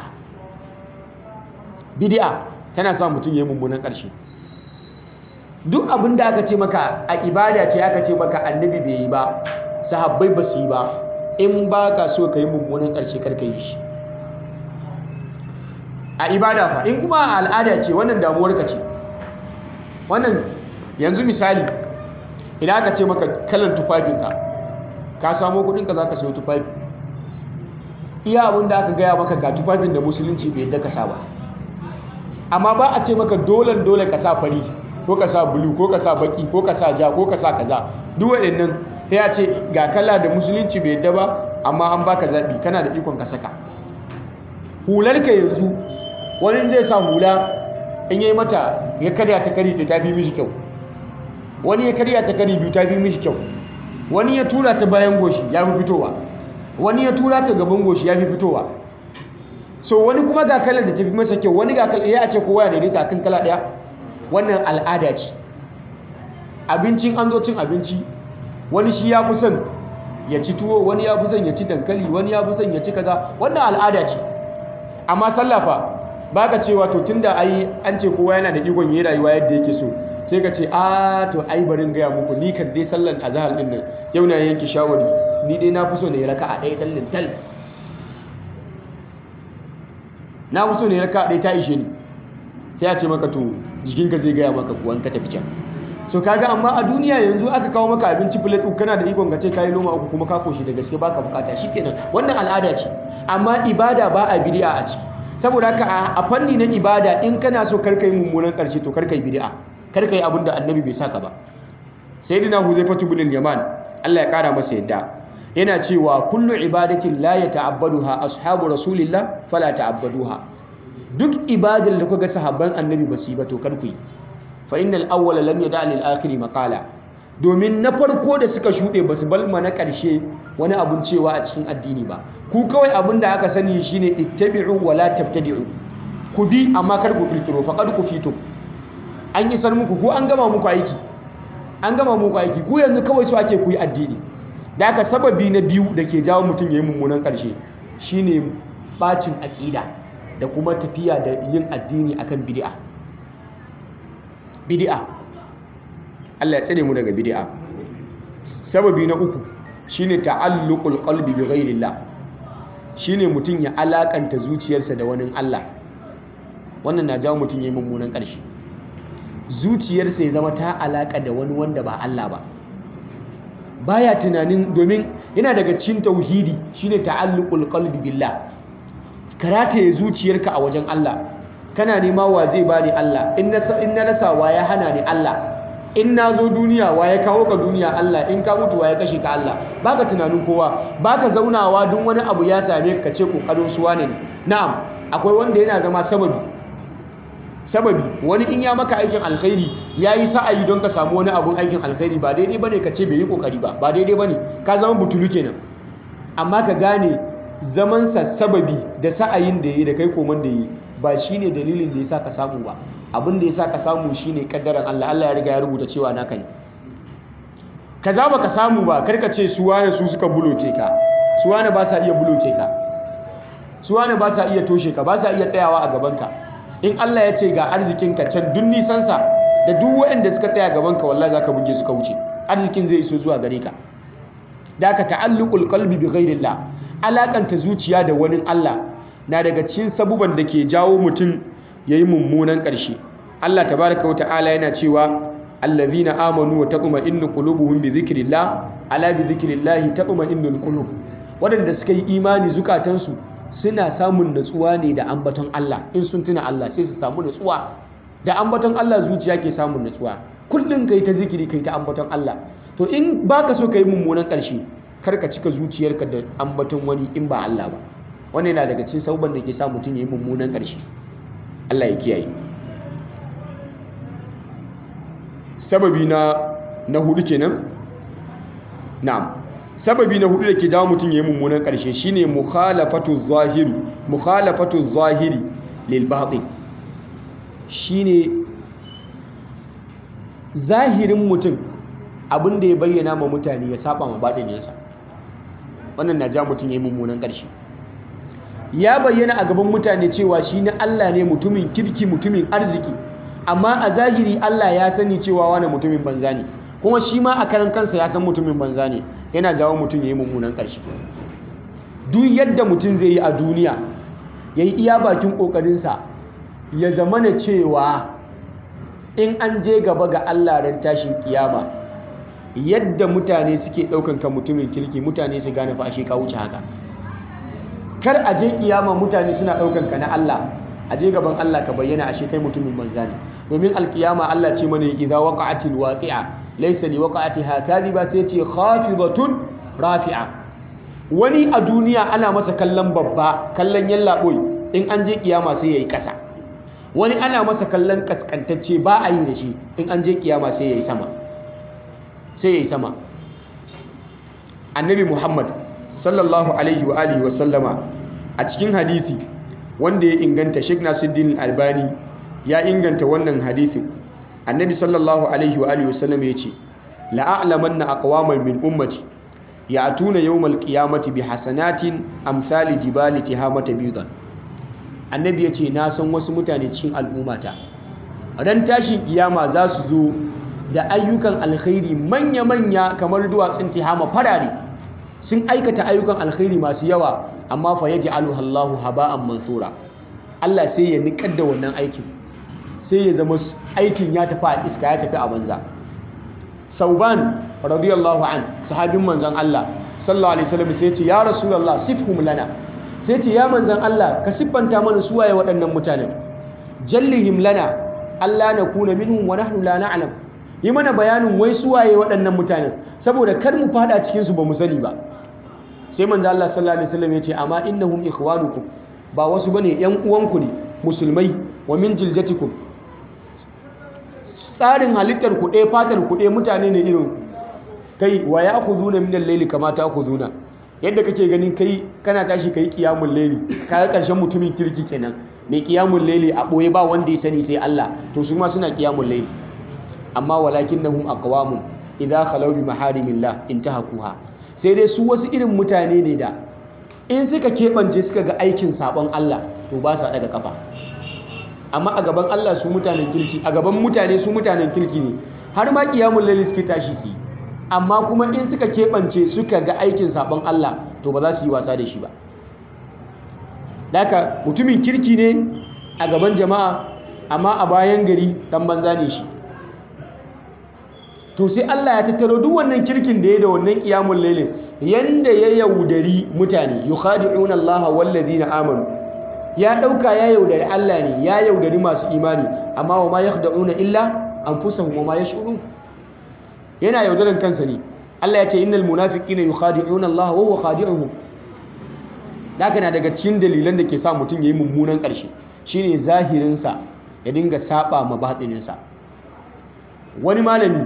bid'a tana sa mutum yayi mummunan ƙarshe duk abin da aka ce maka a ibada ce aka ce maka annabi bai yi ba sahabbai ba su yi ba in ba ka so ka yi mummunan ƙarshe karka yi shi a ibada fa in kuma a al'ada ce wannan damuwarka ce wannan yanzu misali idan aka ce maka kalan tufafinka ka samo kudinka za ka sayo tufafi iya abin da aka gaya maka ga tufafin da musulunci bai yadda ka sa ba amma ba a ce maka dolen dole ka sa fari ko ka sa bulu ko ka sa baki ko ka sa ja ko ka sa kaza duk waɗannan sai a ce ga kala da musulunci bai yadda ba amma an baka zaɓi kana da ikon ka saka hularka yanzu wani zai sa hula in yi mata ya karya ta kari ta fi mishi kyau wani ya karya ta kari biyu ta fi mishi kyau wani ya tura ta bayan goshi ya fi fitowa wani ya tura ta gaban goshi ya fi fitowa so wani kuma ga kalar da ta fi masa kyau wani ga kalar ya ce kowa ya daidaita kan kala ɗaya wannan al'ada ce abincin an zo cin abinci wani shi ya fi son ya ci tuwo wani ya fi son ya ci dankali wani ya fi son ya ci kaza wannan al'ada ce amma sallafa ba ka cewa to tun da ai an ce kowa yana da ikon yi rayuwa yadda yake so sai ka ce a to ai barin gaya muku ni kan dai sallan azhar din nan yau na yanke shawari ni dai na fi so na yi raka a ɗaya tallin tal na fi so ne raka ɗaya ta ishe ni sai a ce maka to jikinka zai gaya maka kuwan ka tafi can so kaga amma a duniya yanzu aka kawo maka abinci plate uku kana da ikon ka ce kayi loma uku kuma ka koshi da gaske baka bukata shikenan wannan al'ada ce amma ibada ba a bid'a a ciki saboda haka a fanni na ibada in kana so karka yi mummunan karshe to karka yi bid'a karka yi abin da annabi bai saka ba sayyidina huzaifatu bin al-yaman Allah ya kara masa yadda yana cewa kullu ibadatin la yata'abbaduha ashabu rasulillah fala ta'abbaduha duk ibadar da kuka sahabban annabi ba su yi ba to kar ku yi fa innal awwala lam yada lil akhiri maqala domin na farko da suka shuɗe ba su balma na ƙarshe wani abun cewa a cikin addini ba ku kawai abin da aka sani shine ittabi'u wala tabtadi'u ku bi amma kar ku kirkiro faqad ku fito an yi sar muku ko an gama muku aiki an gama muku aiki ku yanzu kawai su ake ku yi addini da aka sababi na biyu da ke jawo mutum ya yi mummunan ƙarshe shine bacin aƙida da kuma tafiya da yin addini akan bid'a bid'a Allah ya tsare mu daga bid'a sababi na uku shine ta'alluqul qalbi bi ghairillah shine mutum ya alakanta zuciyarsa da wani Allah wannan na jawo mutum ya yi mummunan ƙarshe zuciyarsa ya zama ta alaka da wani wanda ba Allah ba baya tunanin domin yana daga cikin tauhidi shine ta'alluqul qalbi billah karata ya zuciyarka a wajen Allah kana nema wa zai bani Allah in na in na rasa wa ya hana ni Allah in na zo duniya wa ya kawo ka duniya Allah in ka mutu wa ya kashe ka Allah baka tunanin kowa baka zaunawa duk wani abu ya same ka ce kokarin suwa ne na'am akwai wanda yana zama sababi sababi wani in ya maka aikin alkhairi ya yi sa'ayi don ka samu wani abun aikin alkhairi ba daidai bane ka ce bai yi kokari ba ba daidai bane ka zama butulu kenan amma ka gane zamansa sababi da sa'ayin da yi da kai koman da yi ba shine dalilin da yasa ka samu ba abin da yasa ka samu shine kaddaran Allah Allah ya riga ya rubuta cewa naka ne kaza baka samu ba karka ce su wane su suka buloke ka su wane ba sa iya buloke ka su wane ba sa iya toshe ka ba sa iya tsayawa a gaban ka in Allah ya ce ga arzikinka can duk nisansa da duk waɗanda suka tsaya gabanka wallahi za ka buge suka wuce arzikin zai iso zuwa gare ka da ka ta'alluqul qalbi bi ghairillah alakanta zuciya da wani Allah na daga cikin sabuban da ke jawo mutum yayi mummunan ƙarshe Allah tabaraka wa ta'ala yana cewa allazina amanu wa taqma'innu qulubuhum bi dhikrillah ala bi dhikrillah taqma'innul qulub waɗanda suka yi imani zukatansu suna samun natsuwa ne da ambaton Allah in sun tuna Allah sai su samu natsuwa da ambaton Allah zuciya ke samun natsuwa kullum kai ta zikiri kai ta ambaton Allah to in baka so kai mummunan ƙarshe kar ka cika zuciyarka da ambaton wani in ba Allah ba wannan yana daga cikin sabuban da ke sa mutum ya yi mummunan ƙarshe Allah ya kiyaye sababi na na hudu kenan na'am sababi na hudu da ke jawo mutum ya yi mummunan ƙarshe shine mukhalafatu zahiri mukhalafatu zahiri lil batin shine zahirin mutum abin da ya bayyana ma mutane ya saba ma batininsa wannan na ja mutum ya yi mummunan ƙarshe ya bayyana a gaban mutane cewa shi na Allah ne mutumin kirki mutumin arziki amma a zahiri Allah ya sani cewa wani mutumin banza ne kuma shi ma a karan kansa ya san mutumin banza ne yana jawo mutum ya yi mummunan ƙarshe duk yadda mutum zai yi a duniya ya yi iya bakin ƙoƙarinsa ya zama na cewa in an je gaba ga Allah ran tashin kiyama yadda mutane suke ɗaukan ka mutumin kirki mutane su gane fa ashe ka wuce haka kar a je kiyama mutane suna ɗaukan ka na Allah a je gaban Allah ka bayyana ashe kai mutumin banza ne domin alkiyama Allah ce mana idza waqa'atil waqi'a laysa li waqa'atiha kadhiba sai ce khafidatun rafi'a wani a duniya ana masa kallon babba kallon yallaɓoi in an je kiyama sai yayi ƙasa wani ana masa kallon kaskantacce ba a yi da shi in an je kiyama sai yayi sama sai yayi sama annabi Muhammad sallallahu alaihi wa alihi wa sallama a cikin hadisi wanda ya inganta Sheikh Nasiruddin Albani ya inganta wannan hadisin annabi sallallahu alaihi wa alihi wa sallama yace la a'lamanna aqwaman min ummati ya'tuna yawmal qiyamati bi hasanatin amsali jibali tihamata bidan annabi yace na san wasu mutane cikin al'ummata ran tashin kiyama za su zo da ayyukan alkhairi manya-manya kamar duwatsun tihama farare sun aikata ayyukan alkhairi masu yawa amma fa yaji Allahu haba'an mansura Allah sai ya niƙar da wannan aikin sai ya zama aikin ya tafi a iska ya tafi a banza sauban radiyallahu an sahabin manzan Allah sallallahu alaihi wasallam sai ce ya rasulullah sifhum lana sai ce ya manzan Allah ka siffanta mana su waye waɗannan mutanen jallihim lana Allah na kuna minhum wa nahnu la na'lam yi mana bayanin wai su waye waɗannan mutanen saboda kar mu fada cikin su ba mu sani ba sai manzan Allah sallallahu alaihi wasallam ya ce amma innahum ikhwanukum ba wasu bane yan uwanku ne musulmai wa min jiljatikum tsarin halittar ku ɗaya fatar ku ɗaya mutane ne irin kai wa ya ku zuna min laili kama ta ku zuna yadda kake ganin kai kana tashi kai kiyamun laili kaga karshen mutumin kirki kenan mai kiyamun laili a ɓoye ba wanda ya sani sai Allah to su ma suna kiyamun laili amma walakinnahum aqwamun idza khalaw bi maharimillah intahakuha sai dai su wasu irin mutane ne da in suka keɓance suka ga aikin sabon Allah to ba sa daga kafa amma a gaban Allah su mutanen kirki a gaban mutane su mutanen kirki ne har ma kiyamun laili suke tashi su amma kuma in suka keɓance suka ga aikin sabon Allah to ba za su yi wasa da shi ba Daka mutumin kirki ne a gaban jama'a amma a bayan gari dan banza ne shi to sai Allah ya tattaro duk wannan kirkin da ya da wannan kiyamun lailin yanda ya yaudari mutane yukhadi'una Allah wal ladina amanu ya ɗauka ya yaudari Allah ne ya yaudari masu imani amma wa ma yakhda'una illa anfusahum wa ma yash'urun yana yaudaran kansa ne Allah ya ce innal munafiqina yukhadi'una Allah wa huwa khadi'uhum haka na daga cikin dalilan da ke sa mutum yayi mummunan ƙarshe shine zahirin sa ya dinga saba ma batinin sa wani malami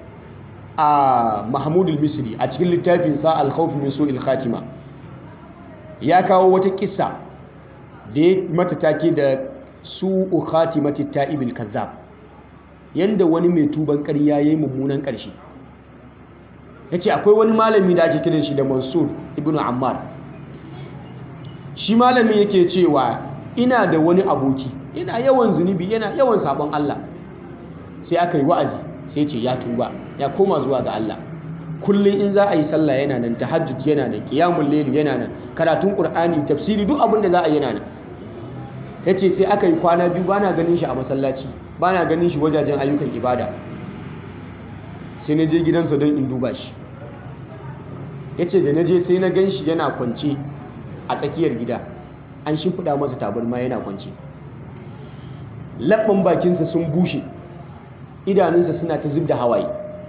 a Mahmud al-Misri a cikin littafin sa al-khawf min su'il khatima ya kawo wata kissa da ya mata take da su khatimati ta'ibil kazzab yanda wani mai tuban ƙarya yayi mummunan ƙarshe yace akwai wani malami da ake kiran shi da Mansur ibn Ammar shi malami yake cewa ina da wani aboki yana yawan zunubi yana yawan sabon Allah sai aka yi wa'azi sai ce ya tuba ya koma zuwa ga Allah kullum in za a yi sallah yana nan tahajjud yana nan qiyamul layl yana nan karatun qur'ani tafsiri duk abin da za a yi yana nan yace sai aka yi kwana biyu bana ganin shi a masallaci bana ganin shi wajajen ayyukan ibada sai na je gidansa don in duba shi yace da na je sai na gan shi yana kwance a tsakiyar gida an shimfiɗa masa tabarma yana kwance labban bakinsa sun bushe idanunsa suna ta zub da hawaye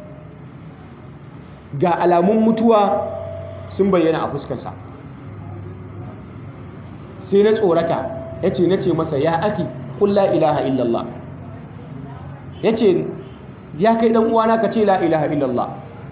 ga alamun mutuwa sun bayyana a fuskarsa sai na tsorata ya ce na ce masa ya aki kulla ilaha illallah ya ce ya kai ɗan uwana ka ce la ilaha illallah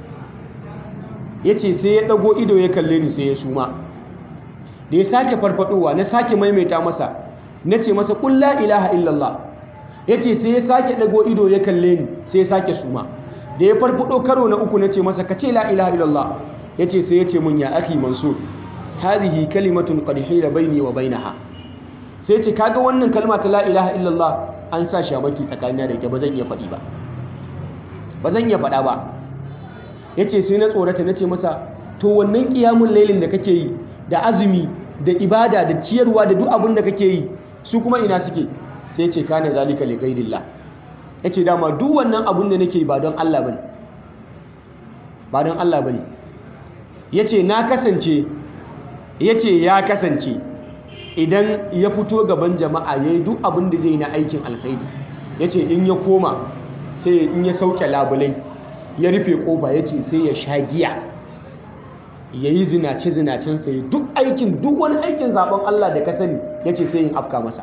ya ce sai ya ɗago ido ya kalle ni sai ya suma da ya sake farfadowa na sake maimaita masa na ce masa kulla ilaha illallah ya ce sai ya sake ɗago ido ya kalle ni sai ya sake suma da ya farfado karo na uku na ce masa ka ce la ilaha illallah ya ce sai ya ce mun ya aki mansur hadhihi kalimatun qad hila baini wa bainaha sai ce kaga wannan kalma ta la ilaha illallah an sa shamaki tsakanina da ita ba zan iya faɗi ba ba zan iya faɗa ba ya ce sai na tsorata na ce masa to wannan ƙiyamun lailin da kake yi da azumi da ibada da ciyarwa da duk abin da kake yi su kuma ina suke sai ce kana zalika li ghairillah yace dama duk wannan abin da nake ba don Allah bane ba don Allah bane yace na kasance yace ya kasance idan ya fito gaban jama'a yayi duk abin da zai na aikin alkhairi yace in ya koma sai in ya sauke labulai ya rufe kofa yace sai ya sha giya ya yi zinace-zinacensa ya duk aikin duk wani aikin zaben Allah da ka sani ya ce sai yin afka masa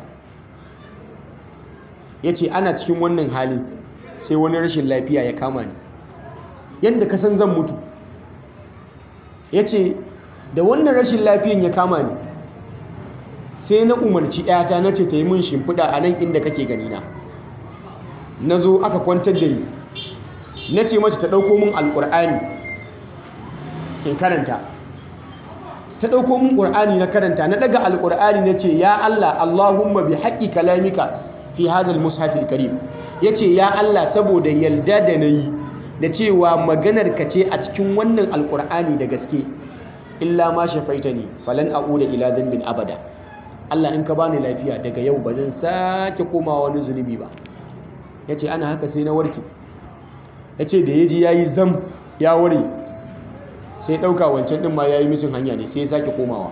ya ce ana cikin wannan hali sai wani rashin lafiya ya kama ni yadda ka san zan mutu ya ce da wannan rashin lafiyan ya kama ni sai na umarci ‘yata na ce ta yi min shimfiɗa a nan inda kake ganina na zo aka kwantar da ni na ce mace ta ɗauko min alƙur'ani in karanta ta ɗauko mun ƙur'ani na karanta na ɗaga alƙur'ani na ce ya Allah Allahumma bi haƙƙi kalamika fi hadal mushafil karim ya ce ya Allah saboda yalda da na yi da cewa maganar ka ce a cikin wannan alƙur'ani da gaske illa ma shafaita ne falan a'uda ila dhanbin abada Allah in ka bani lafiya daga yau ba zan sake komawa wani zunubi ba ya ce ana haka sai na warke ya ce da ya ji ya yi zam ya ware sai ɗauka wancan ɗin ma ya yi misin hanya ne sai ya sake komawa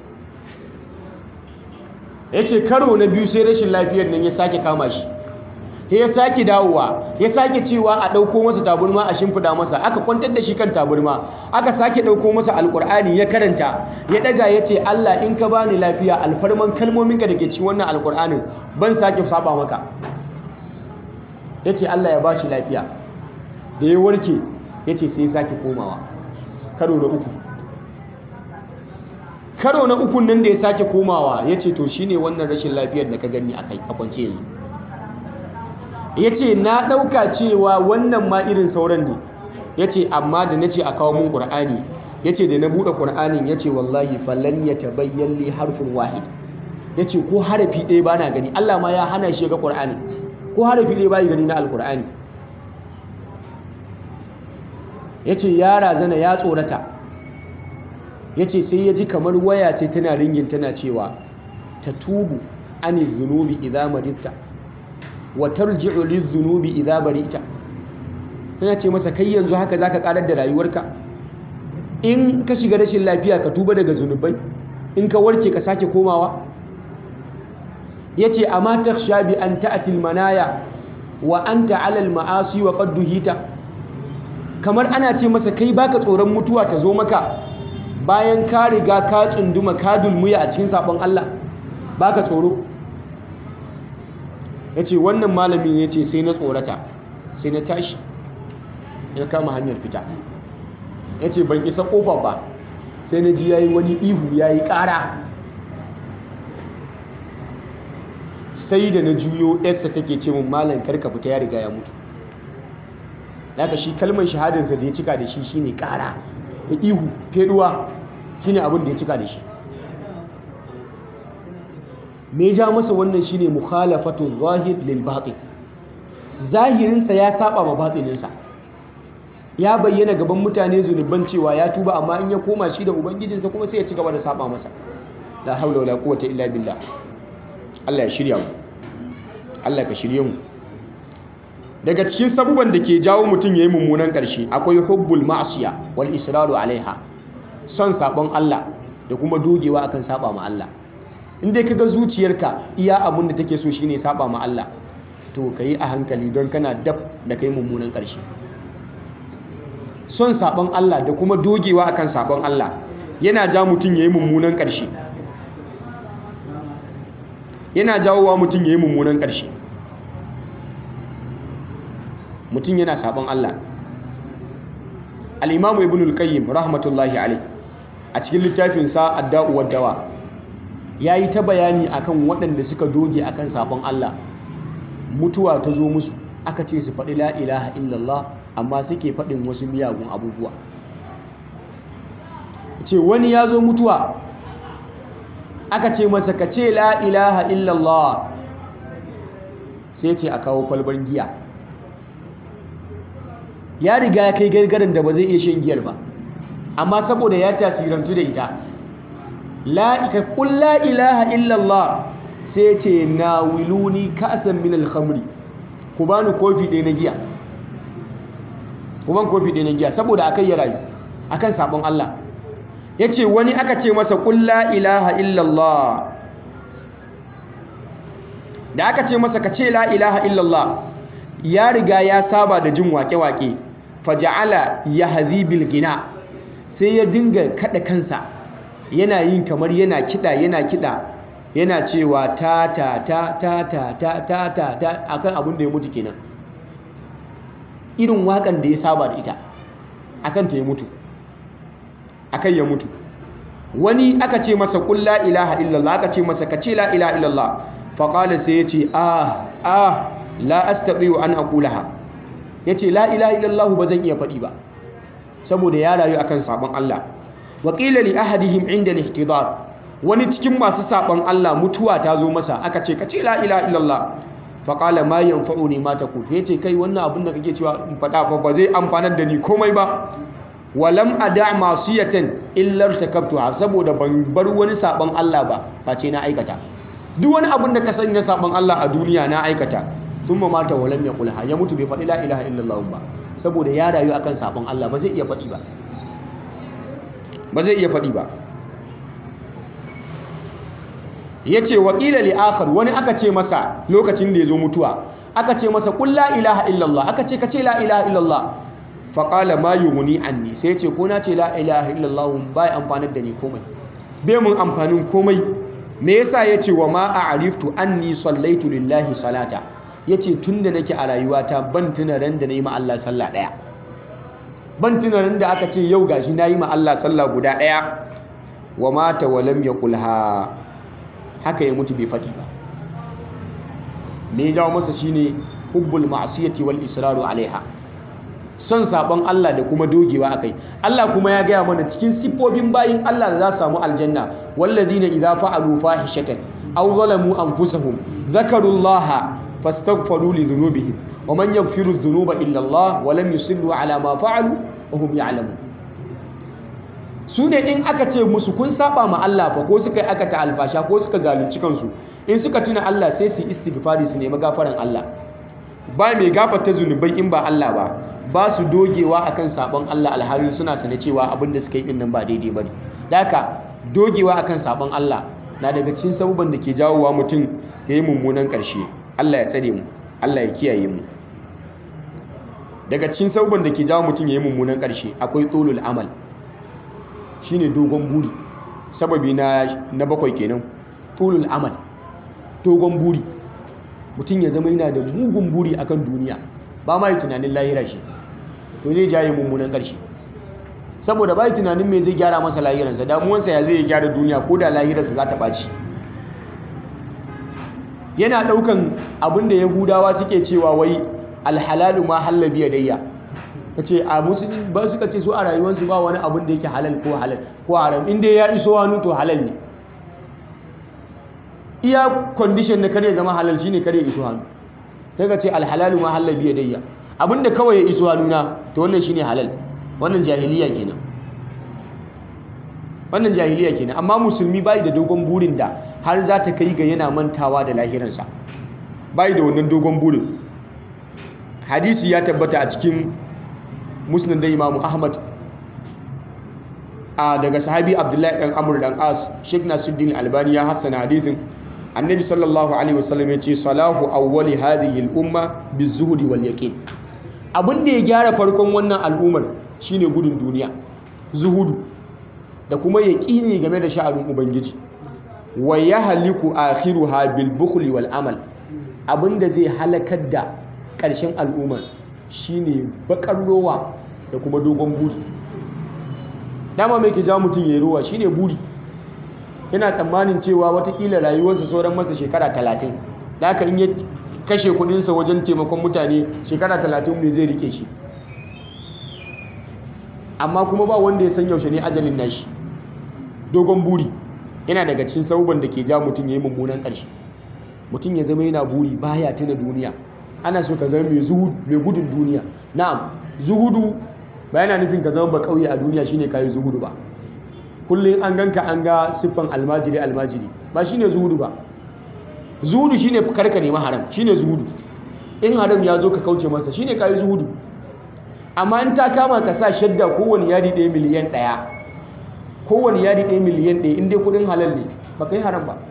ya ce karo na biyu sai rashin lafiyar nan ya sake kama shi ya sake dawowa ya sake cewa a ɗauko masa taburma a shimfiɗa masa aka kwantar da shi kan taburma aka sake ɗauko masa alƙur'ani ya karanta ya ɗaga ya ce Allah in ka bani lafiya alfarman kalmominka da ke cikin wannan alƙur'anin ban sake saba maka ya ce Allah ya ba shi lafiya da ya warke ya ce sai sake komawa karo na uku karo na ukun nan da ya sake komawa ya ce to shine wannan rashin lafiyar da ka gani a kwance yanzu ya ce na ɗauka cewa wannan ma irin sauran ne ya ce amma da na ce a kawo mun ƙur'ani ya ce da na buɗe ƙur'anin ya ce wallahi falon ya tabayyan li harfin wahid ya ce ko harafi ɗaya ba na gani Allah ma ya hana shi ga ƙur'ani ko harafi ɗaya ba yi gani na alƙur'ani ya ce ya razana ya tsorata ya ce sai ya ji kamar waya ce tana ringin tana cewa ta tubu ani zunubi idan maritta wa tarji'u lizunubi idza bari'ta tana ce masa kai yanzu haka zaka karar da rayuwarka in ka shiga rashin lafiya ka tuba daga zunubai in ka warke ka sake komawa yace amma takhsha bi an ta'ti manaya wa anta 'ala al-ma'asi wa qad duhita kamar ana ce masa kai baka tsoron mutuwa ta zo maka bayan ka riga ka tsunduma ka dulmuya a cikin sabon Allah baka tsoro ya ce wannan malamin ya ce sai na tsorata sai na tashi ya kama hanyar fita ya ce ban isa ƙofa ba sai na ji ya yi wani ihu ya yi ƙara sai da na juyo yarsa take ce mun malam karka fita ya riga ya mutu daga shi kalmar shahadarsa da ya cika da shi shine ƙara da ihu feduwa shine abin da ya cika da shi me ja masa wannan shine mukhalafatu zahir lil batin zahirinsa ya saba ma batininsa ya bayyana gaban mutane zunuban cewa ya tuba amma in ya koma shi da ubangijinsa kuma sai ya ci gaba da saba masa la haula wala quwwata illa billah Allah ya shirya mu Allah ka shirye mu daga cikin sabuban da ke jawo mutum yayi mummunan karshe akwai hubbul ma'siya wal israru alaiha son sabon Allah da kuma dogewa akan saba ma Allah in dai kaga zuciyarka iya abun da take so shine saba ma Allah to yi a hankali don kana dab da kai mummunan ƙarshe son sabon Allah da kuma dogewa akan sabon Allah yana ja mutum yayi mummunan ƙarshe yana jawowa mutum yayi mummunan ƙarshe mutum yana sabon Allah al-Imam Ibn al-Qayyim rahmatullahi alayh a cikin littafinsa Ad-Da'u wad-Dawa ya yi ta bayani akan waɗanda suka doge akan sabon Allah mutuwa ta zo musu aka ce su faɗi la ilaha illallah amma suke faɗin wasu miyagun abubuwa ce wani ya zo mutuwa aka ce masa ka ce la ilaha illallah sai ce a kawo kwalbar giya ya riga ya kai gargarin da ba zai iya shan giyar ba amma saboda ya tasirantu da ita la qul la ilaha illallah sai ce nawiluni ka'san min al-khamri ku bani kofi ɗaya na giya ku ban kofi ɗaya na giya saboda akai ya rayu akan sabon Allah yace wani aka ce masa qul la ilaha illallah da aka ce masa ka ce la ilaha illallah ya riga ya saba da jin wake-wake faja'ala yahzi bil gina sai ya dinga kada kansa yana yin kamar yana kiɗa yana kiɗa yana cewa ta ta ta ta ta ta ta ta ta akan abin da ya mutu kenan irin waƙan da ya saba da ita akan ta ya mutu akan ya mutu wani aka ce masa qul la ilaha illallah aka ce masa ka ce la ilaha illallah faƙala sai ya ce ah ah la astati'u an aqulaha yace la ilaha illallah ba zan iya faɗi ba saboda ya rayu akan sabon Allah waƙila li ahadihim inda lihtidar wani cikin masu saɓon Allah mutuwa ta zo masa aka ce ka ce la ila illallah faƙala ma yanfa'u ne mata ku ya ce kai wannan abin da kake cewa in faɗa fa ba zai amfanar da ni komai ba walam ada masiyatan illar takabtuha saboda ban bar wani sabon Allah ba face na aikata duk wani abin da ka sani na sabon Allah a duniya na aikata thumma mata wa lam yaqulha ya mutu bai faɗi la ilaha illallah ba saboda ya rayu akan sabon Allah ba zai iya faɗi ba ba zai iya faɗi ba yace wa qila li akhar wani aka ce masa lokacin da yazo mutuwa aka ce masa qul la ilaha illallah aka ce ka ce la ilaha illallah faƙala ma yughni anni sai ce ko na ce la ilaha illallah bai amfanar da ni komai bai mun amfanin komai me yasa yace wa ma a'riftu anni sallaitu lillahi salata yace tunda nake a rayuwata ban tuna ran da nayi ma Allah sallah daya ban tuna ran da aka ce yau gashi nayi ma Allah sallah guda daya wa mata wa lam yaqulha haka ya mutu bai faɗi ba me ya jawo masa shine hubbul ma'siyati wal israru alaiha son sabon Allah da kuma dogewa akai Allah kuma ya gaya mana cikin siffofin bayin Allah da za su samu aljanna wallazina idza fa'alu fahishatan aw zalamu anfusahum zakarullaha fastaghfiru li dhunubihim wa man yaghfiru dhunuba illa Allah wa lam yusillu ala ma fa'alu wa hum ya'lamun su ne in aka ce musu kun saba ma Allah fa ko suka yi aka ta alfasha ko suka zalunci kansu in suka tuna Allah sai su istighfari su nemi gafaran Allah ba mai gafarta zunubai in ba Allah ba ba su dogewa akan sabon Allah alhali suna sane cewa abin da suka yi din nan ba daidai bane haka dogewa akan sabon Allah na daga cikin sabuban da ke jawowa mutum ya yi mummunan ƙarshe Allah ya tsare mu Allah ya kiyaye mu daga cikin sabuban da ke jawo mutum ya yi mummunan ƙarshe akwai tsolul amal shine dogon buri sababi na na bakwai kenan tsolul amal dogon buri mutum ya zama yana da mugun buri akan duniya ba ma yi tunanin lahira shi to zai jaye mummunan ƙarshe saboda ba yi tunanin me zai gyara masa lahiransa damuwansa ya zai gyara duniya ko da lahirarsa za ta ɓaci yana ɗaukan abin da yahudawa suke cewa wai alhalalu ma hallabi ya dayya ta ce a musulun ba suka ce su a rayuwarsu ba wani abin da yake halal ko halal ko haram inda ya iso hannu to halal ne iya kwandishin na kare zama halal shine kare iso hannu sai ka ce alhalalu ma hallabi ya dayya abinda kawai ya iso hannuna to wannan shine halal wannan jahiliya kenan wannan jahiliya kenan amma musulmi bai da dogon burin da har za ta kai ga yana mantawa da lahiransa bai da wannan dogon burin hadisi ya tabbata a cikin musnad da imamu ahmad a daga sahabi abdullahi dan amur dan as sheikh nasuddin albani ya hassana hadisin annabi sallallahu alaihi wasallam ya ce salahu awwali hadhihi al-umma bizuhdi wal yaqin abin da ya gyara farkon wannan al'ummar shine gudun duniya zuhudu da kuma yaqini game da sha'anin ubangiji wa yahliku akhiruha bil bukhli wal amal abinda zai halakar da ƙarshen al'ummar shine bakar rowa da kuma dogon buri dama mai ke ja mutum ya yi rowa shine buri yana tsammanin cewa watakila rayuwarsa sauran masa shekara talatin da haka in ya kashe kudinsa wajen taimakon mutane shekara talatin ne zai rike shi amma kuma ba wanda ya san yaushe ne ajalin nashi dogon buri yana daga cikin sabuban da ke ja mutum ya yi mummunan ƙarshe mutum ya zama yana buri baya tuna duniya ana so ka zama mai gudun duniya na'am zuhudu ba yana nufin ka zama ba kauye a duniya shine kayi zuhudu ba kullum an ganka an ga siffan almajiri almajiri ba shine zuhudu ba zuhudu shine karka nema haram shine zuhudu in haram ya zo ka kauce masa shine kayi zuhudu amma in ta kama ka sa shadda kowane yadi ɗaya miliyan ɗaya kowane yadi ɗaya miliyan ɗaya in dai kudin halal ne ba ka yi haram ba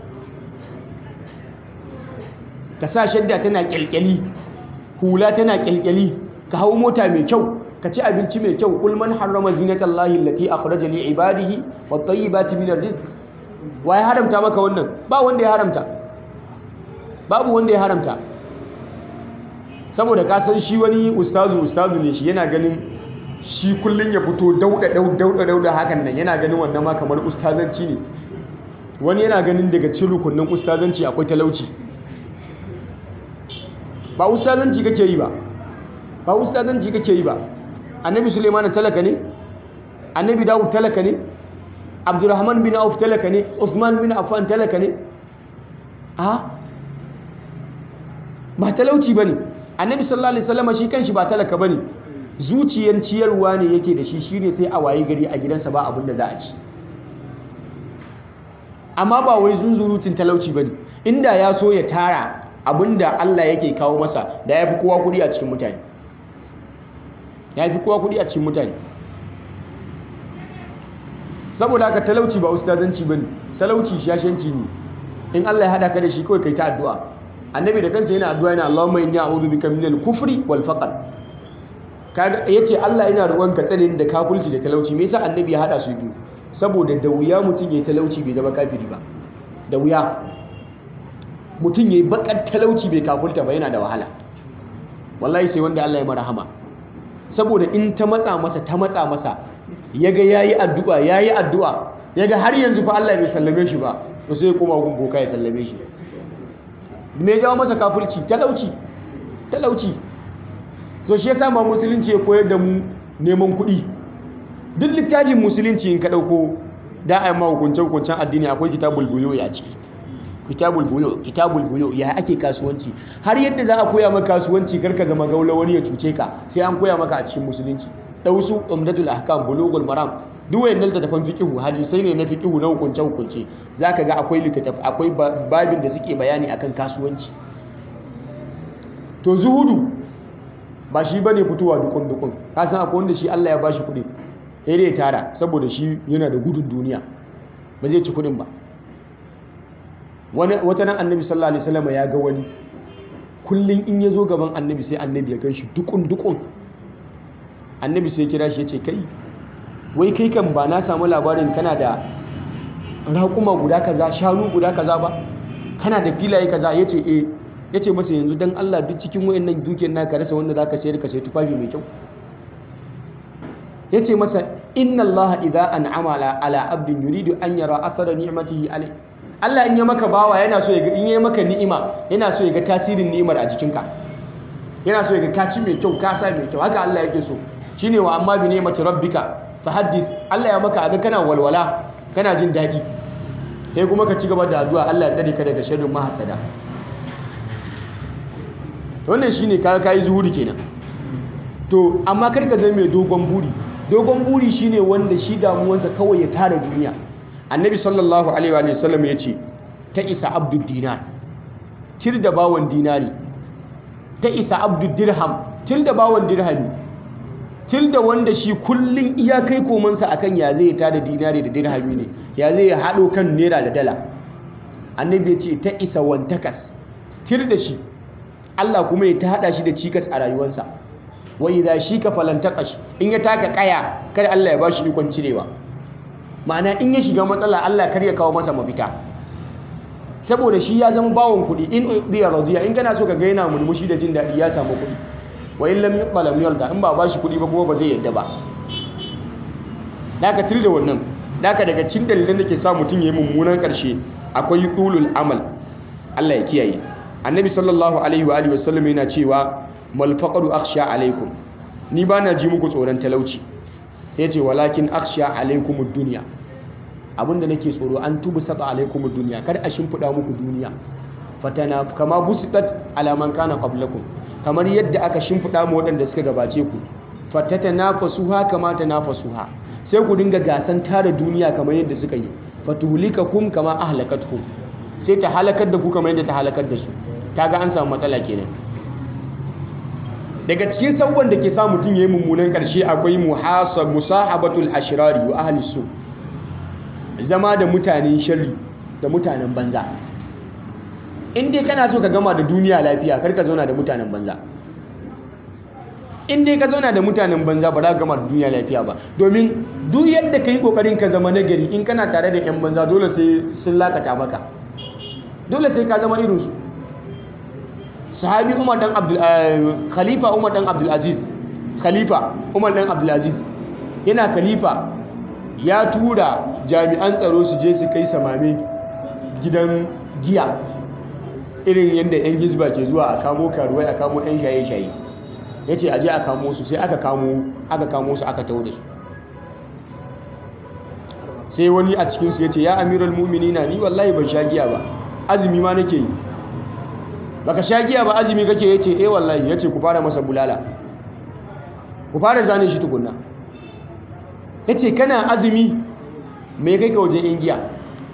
ka sa shadda tana kyalkyali hula tana kyalkyali ka hau mota mai kyau ka ci abinci mai kyau kul man harrama zinatallahi allati akhraja li ibadihi wat tayyibati min rizq wa ya haramta maka wannan ba wanda ya haramta babu wanda ya haramta saboda ka san shi wani ustazu ustazu ne shi yana ganin shi kullun ya fito dauda dauda dauda hakan nan yana ganin wannan ma kamar ustazanci ne wani yana ganin daga cikin rukunin ustazanci akwai talauci ba ustazanci kake yi ba ba ustazanci kake yi ba annabi suleiman talaka ne annabi dawud talaka ne abdurrahman bin auf talaka ne usman bin affan talaka ne a ba talauci bane annabi sallallahu alaihi wasallam shi kanshi ba talaka bane zuciyan ciyarwa ne yake da shi shine sai a waye gari a gidansa ba abin da za a ci amma ba wai zunzurutun talauci bane inda ya so ya tara abin da Allah yake kawo masa da ya fi kowa kuɗi a cikin mutane ya fi kowa kuɗi a cikin mutane saboda haka talauci ba ustazanci bane talauci shashanci ne in Allah ya hada ka da shi kawai kai ta addu'a annabi da kansa yana addu'a yana Allahumma inni a'udhu bika minal kufri wal faqr kaga yace Allah yana roƙon ka tsare da kafirci da talauci me yasa annabi ya hada su biyu saboda da wuya mutum yayi talauci bai zama kafiri ba da wuya mutum yayi bakar talauci bai kafirta ba yana da wahala wallahi sai wanda Allah ya marhama saboda in ta matsa masa ta matsa masa yaga yayi addu'a yayi addu'a yaga har yanzu fa Allah bai sallame shi ba to sai ya koma gun boka ya sallame shi me ya jawo masa kafirci talauci talauci so shi yasa ma musulunci ya koyar da mu neman kuɗi duk littafin musulunci in ka ɗauko da a yi ma hukuncen hukuncen addini akwai kitabul buyo ya ciki kitabul buyo kitabul buyo ya ake kasuwanci har yadda za a koya maka kasuwanci karka zama gaula wani ya cuce ka sai an koya maka a cikin musulunci dausu umdatul ahkam bulugul maram duk wayannan littattafan fiqhu hadisai ne na fiqhu na hukunce hukunce zaka ga akwai littattaf akwai babin da suke bayani akan kasuwanci to zuhudu ba shi bane fitowa dukun dukun ka san akwai wanda shi Allah ya bashi kuɗi sai dai ya tara saboda shi yana da gudun duniya ba zai ci kuɗin ba wata nan annabi sallallahu alaihi wasallam ya ga wani kullum in ya zo gaban annabi sai annabi ya gan shi dukun dukun annabi sai kira shi ya ce kai wai kai kan ba na samu labarin kana da raƙuma guda kaza shanu guda kaza ba kana da filaye kaza ya ce eh ya ce masa yanzu don Allah duk cikin wayannan dukiyar naka rasa wanda za ka sayar ka sayi tufafi mai kyau ya ce masa inna Allah idza an'ama ala abdin yuridu an yara athara ni'matihi alai Allah in ya maka bawa yana so ya ga in ya maka ni'ima yana so ya ga tasirin ni'imar a jikinka yana so ya ga ka ci mai kyau ka sa mai kyau haka Allah yake so shine wa amma bi ni'mati rabbika fahaddith Allah ya maka aga kana walwala kana jin daɗi sai kuma ka ci gaba da addu'a Allah ya tsare ka daga sharrin mahasada wannan shine ka kai zuhuri kenan to amma kar ka zama mai dogon buri dogon buri shine wanda shi damuwansa kawai ya tara duniya annabi sallallahu alaihi wa sallam ya ce ta isa abdul dinar tir da bawon dinari ta isa abdul dirham tir da bawon dirhami tir da wanda shi kullun iya kai komansa akan ya zai tada dinari da dirhami ne ya zai haɗo kan naira da dala annabi ya ce ta isa wantakas tir da shi Allah kuma ya ta haɗa shi da cikas a rayuwarsa wa idza shika falantaqash in ya taka kaya kar Allah ya bashi ikon cirewa ma'ana in ya shiga matsala Allah kar ya kawo masa mafita saboda shi ya zama bawon kuɗi in biya radiya in kana so ka ga yana mulmushi da jin daɗi ya samu kuɗi wa in lam yuqbal yarda in ba bashi kuɗi ba kuma ba zai yadda ba naka tir da wannan naka daga cikin dalilan da ke sa mutum yayi mummunan karshe akwai tulul amal Allah ya kiyaye annabi sallallahu alaihi wa alihi wasallam yana cewa mal faqru akhsha alaikum ni bana ji muku tsoron talauci yace walakin akhsha alaikum ad-dunya abinda nake tsoro an tubu sata alaikum ad-dunya kar a shimfida muku duniya fatana kama busitat ala man kana qablakum kamar yadda aka shimfida mu waɗanda suka gabace ku fatatanafasuha kama tanafasuha sai ku dinga gasan tara duniya kamar yadda suka yi fatuhlikakum kama ahlakatkum sai ta halakar da ku kamar yadda ta halakar da su kaga an samu matsala kenan daga cikin sabon da ke sa mutum yayi mummunan karshe akwai muhasab musahabatul ashrari wa ahli su zama da mutanen sharri da mutanen banza in dai kana so ka gama da duniya lafiya kar ka zauna da mutanen banza in dai ka zauna da mutanen banza ba za ka gama da duniya lafiya ba domin duk yadda ka yi kokarin ka zama nagari in kana tare da 'yan banza dole sai sun lakata maka dole sai ka zama irinsu sahabi umar dan abdul khalifa umar dan abdul aziz khalifa umar dan abdul aziz yana khalifa ya tura jami'an tsaro su je su kai samame gidan giya irin yadda 'yan gizba ke zuwa a kamo karuwai a kamo 'yan shaye-shaye ya ce aje a kamo su sai aka kamo aka kamo su aka tau da su sai wani a cikinsu ya ce ya amiral muminina ni wallahi ban sha giya ba azumi ma nake yi baka sha giya ba azumi kake ya ce eh wallahi ya ce ku fara masa bulala ku fara zane shi tukunna ya ce kana azumi mai kai ka wajen yan giya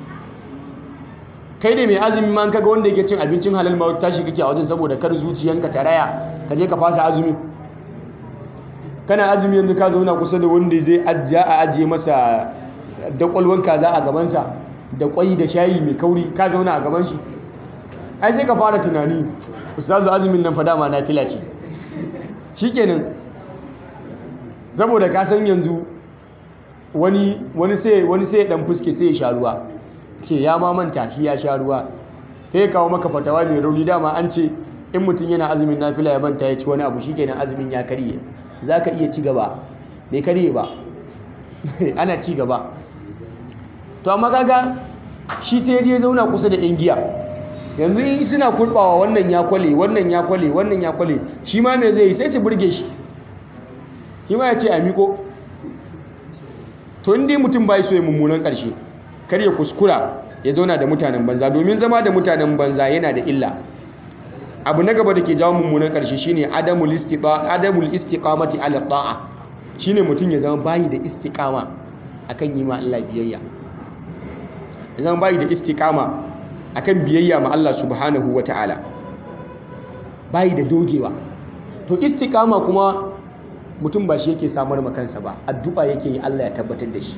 kai ne mai azumi ma kaga wanda yake cin abincin halal ma tashi kake a wajen saboda kar zuciyanka ta raya ka je ka fasa azumi kana azumi yanzu ka zauna kusa da wanda zai ajiya a ajiye masa dakwalwan kaza a gabansa da kwai da shayi mai kauri ka zauna a gaban shi ai sai ka fara tunani ustazu azumin nan fa dama na fila ce shikenan saboda ka san yanzu wani wani sai wani sai dan fuske sai ya sha ruwa ce ya ma manta shi ya sha ruwa sai ya kawo maka fatawa mai rauni dama an ce in mutum yana azumin nafila ya manta ya ci wani abu shikenan azumin ya karye za ka iya ci gaba bai karye ba ana ci gaba to amma kaga shi sai ya zauna kusa da yan giya yanzu in suna kurbawa wannan ya kwale wannan ya kwale wannan ya kwale shi ma me zai yi sai su burge shi shi ma ya ce a miko to inda mutum bai so ya mummunan karshe kar ya kuskura ya zauna da mutanen banza domin zama da mutanen banza yana da illa abu na gaba da ke jawo mummunan karshe shine adamul istiqa adamul istiqamati ala ta'a shine mutum ya zama bayi da istiqama akan yi ma Allah biyayya ya zama bayi da istiqama akan biyayya ma Allah subhanahu wata'ala bayi da dogewa to istiqama kuma mutum ba shi yake samar ma kansa ba addu'a yake yi Allah ya tabbatar da shi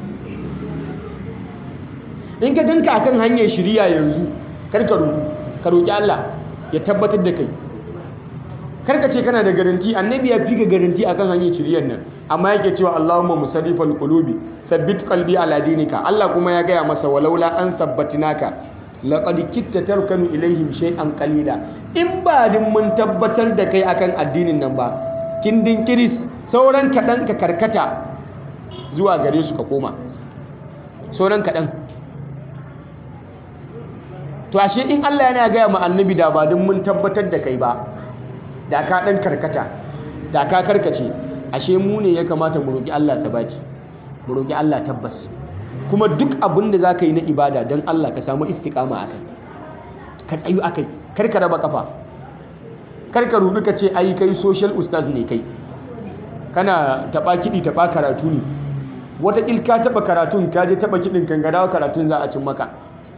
in ka ganka akan hanyar shiriya yanzu karka roƙi ka roƙi Allah ya tabbatar da kai karka ce kana da garanti annabi ya fi ka garanti akan hanyar shiriyar nan amma yake cewa Allahumma musarrifal qulubi thabbit qalbi ala dinika Allah kuma ya gaya masa walaula an sabbatinaka laqad kitta tarkanu ilaihim shay'an qalila in ba din mun tabbatar da kai akan addinin nan ba kindin kiris sauran kaɗan ka karkata zuwa gare su ka koma sauran kaɗan to ashe in Allah yana gaya ma annabi da ba din mun tabbatar da kai ba da ka ɗan karkata da ka karkace ashe mu ne ya kamata mu roƙi Allah sabati mu roƙi Allah tabbas kuma duk abin da za ka yi na ibada don Allah ka samu istiƙama a kai ka tsayu a kai kar ka raba kafa kar ka rudu ka ce ai kai social ustaz ne kai kana taɓa kiɗi taɓa karatu ne wataƙil ka taɓa karatun ka je taɓa kiɗin kan gadawa karatun za a cin maka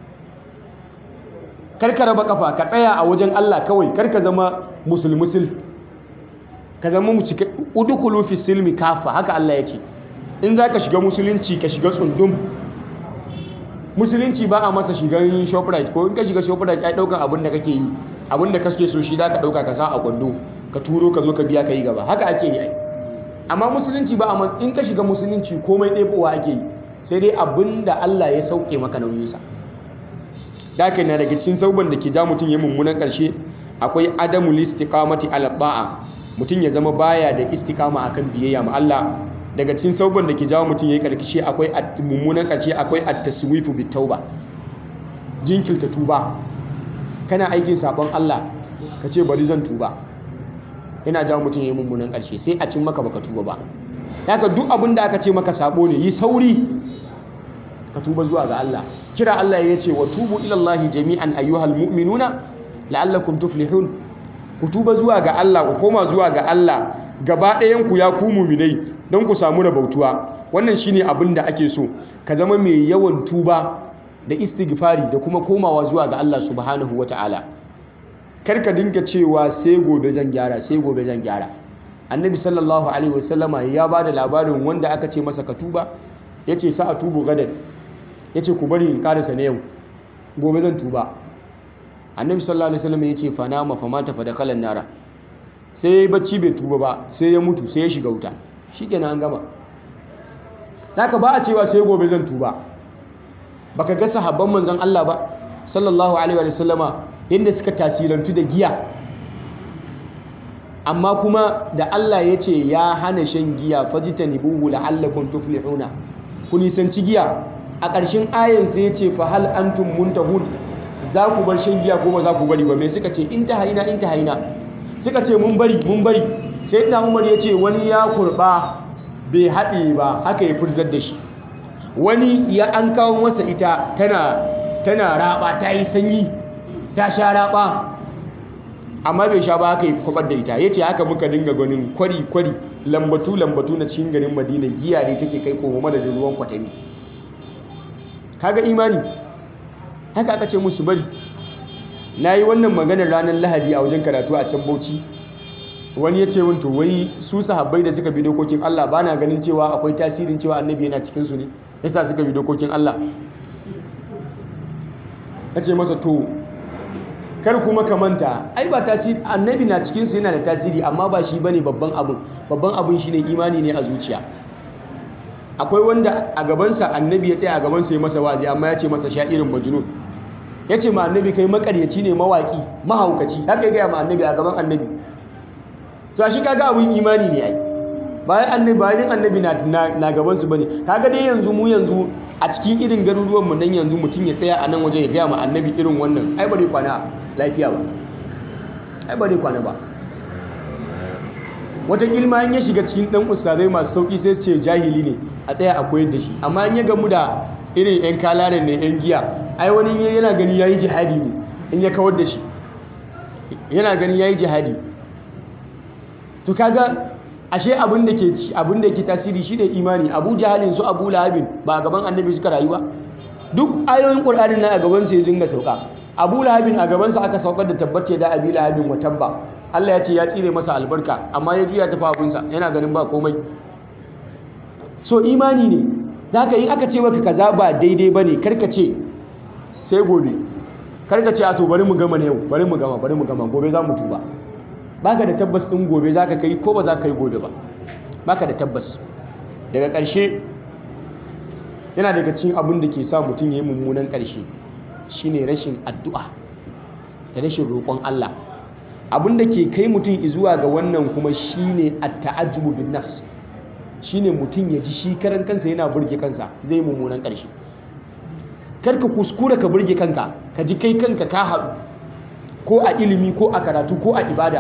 kar ka raba kafa ka tsaya a wajen Allah kawai kar ka zama musulmusul ka zama mu cika udukulu fi silmi kafa haka Allah ya ce in za ka shiga musulunci ka shiga tsundum musulunci ba a masa shigan shoprite ko in ka shiga shoprite ai daukan abin da kake yi abin da kake so shi za ka dauka ka sa a kwando ka turo ka zo ka biya ka yi gaba haka ake yi ai amma musulunci ba a in ka shiga musulunci komai ɗebowa ake yi sai dai abin da Allah ya sauke maka nauyinsa da haka na daga cikin sauban da ke ja mutum ya mummunan ƙarshe akwai adamu listiqamati ala ba'a mutum ya zama baya da istiqama akan biyayya ma Allah daga cikin sauban da ke jawo mutum yayi karkashe akwai mummunan ƙarshe akwai at-taswifu bit tauba jinkirta tuba kana aikin sabon Allah ka ce bari zan tuba yana jawo mutum yayi mummunan ƙarshe sai a cin maka baka tuba ba haka duk abin da aka ce maka sabo ne yi sauri ka tuba zuwa ga Allah kira Allah ya ce wa tubu ilallahi jami'an ayyuhal mu'minuna la'allakum tuflihun ku tuba zuwa ga Allah ku koma zuwa ga Allah gaba ɗayan ku ya ku mu'minai don ku samu rabautuwa wannan shine abin da ake so ka zama mai yawan tuba da istighfari da kuma komawa zuwa ga Allah subhanahu wata'ala kar ka dinga cewa sai gobe zan gyara sai gobe zan gyara annabi sallallahu alaihi wasallama ya ba da labarin wanda aka ce masa ka tuba yace sa a tubu gadan ya ce ku bari in karasa na yau gobe zan tuba annabi sallallahu alaihi wasallam ya ce fana ma fama ta fada kalan nara sai ya yi bacci bai tuba ba sai ya mutu sai ya shiga wuta shi kenan an gama haka ba a cewa sai gobe zan tuba baka ga sahabban manzon Allah ba sallallahu alaihi wasallama yadda suka tasirantu da giya amma kuma da Allah ya ce ya hana shan giya fajitanibuhu la'allakum tuflihuna ku nisanci giya a ƙarshen ayan sai ya ce fa hal antum muntahun za ku bar shan giya ko ba za ku bari ba mai suka ce in ta haina in ta haina suka ce mun bari mun bari sai na umar ya ce wani ya kurba bai haɗe ba haka ya furzar da shi wani ya an kawo masa ita tana tana raba ta yi sanyi ta sha raba amma bai sha ba haka yi kwabar da ita ya ce haka muka dinga ganin kwari kwari lambatu lambatu na cikin garin madina giya ne take kai komo madadin ruwan kwatami kaga imani haka aka ce musu bari na yi wannan maganar ranar lahadi a wajen karatu a can bauchi wani ya ce min to wai su sahabbai da suka bi dokokin Allah ba na ganin cewa akwai tasirin cewa annabi yana cikinsu ne yasa suka bi dokokin Allah ya ce masa to kar kuma ka manta ai ba tasiri annabi na cikinsu yana da tasiri amma ba shi bane babban abin babban abin shine imani ne a zuciya akwai wanda a gabansa annabi ya tsaya a gabansa ya masa wazi amma ya ce masa sha'irin majnun ya ce ma annabi kai makaryaci ne mawaki mahaukaci haka ya gaya ma annabi a gaban annabi to shi kaga abin imani ne ai bayan annabi bayan annabi na na gaban su bane kaga dai yanzu mu yanzu a cikin irin garuruwan mu nan yanzu mutum ya tsaya a nan waje ya gaya ma annabi irin wannan ai ba dai kwana lafiya ba ai ba dai kwana ba wata ilma in ya shiga cikin dan ustazai masu sauki sai ce jahili ne a tsaya a koyar da shi amma in ya gamu da irin yan kalaren ne yan giya ai wani yana gani yayi jihadi ne in ya kawar da shi yana gani yayi jihadi to kaga ashe abin da ke abin da ke tasiri shine imani Abu Jahalin su Abu Lahabin ba a gaban Annabi suka rayu ba duk ayoyin Qur'anin nan a gaban sa ya dinga sauka Abu Lahabin a gaban sa aka saukar da tabbace da Abi Lahabin wa tabba Allah ya ce ya tsire masa albarka amma ya juya tafi abin sa yana ganin ba komai so imani ne zaka in aka ce maka kaza ba daidai bane karka ce sai gobe karka ce a to bari mu gama ne yau bari mu gama bari mu gama gobe za mu tuba baka da tabbas ɗin gobe za ka kai ko ba za ka yi gobe ba baka da tabbas daga ƙarshe yana daga cikin abin da ke sa mutum ya yi mummunan ƙarshe shine rashin addu'a da rashin roƙon Allah abin da ke kai mutum zuwa ga wannan kuma shine at-ta'ajjubu bin nafs shine mutum ya ji shi karan kansa yana burge kansa zai mummunan ƙarshe karka kuskura ka burge kanka ka ji kai kanka ka haɗu ko a ilimi ko a karatu ko a ibada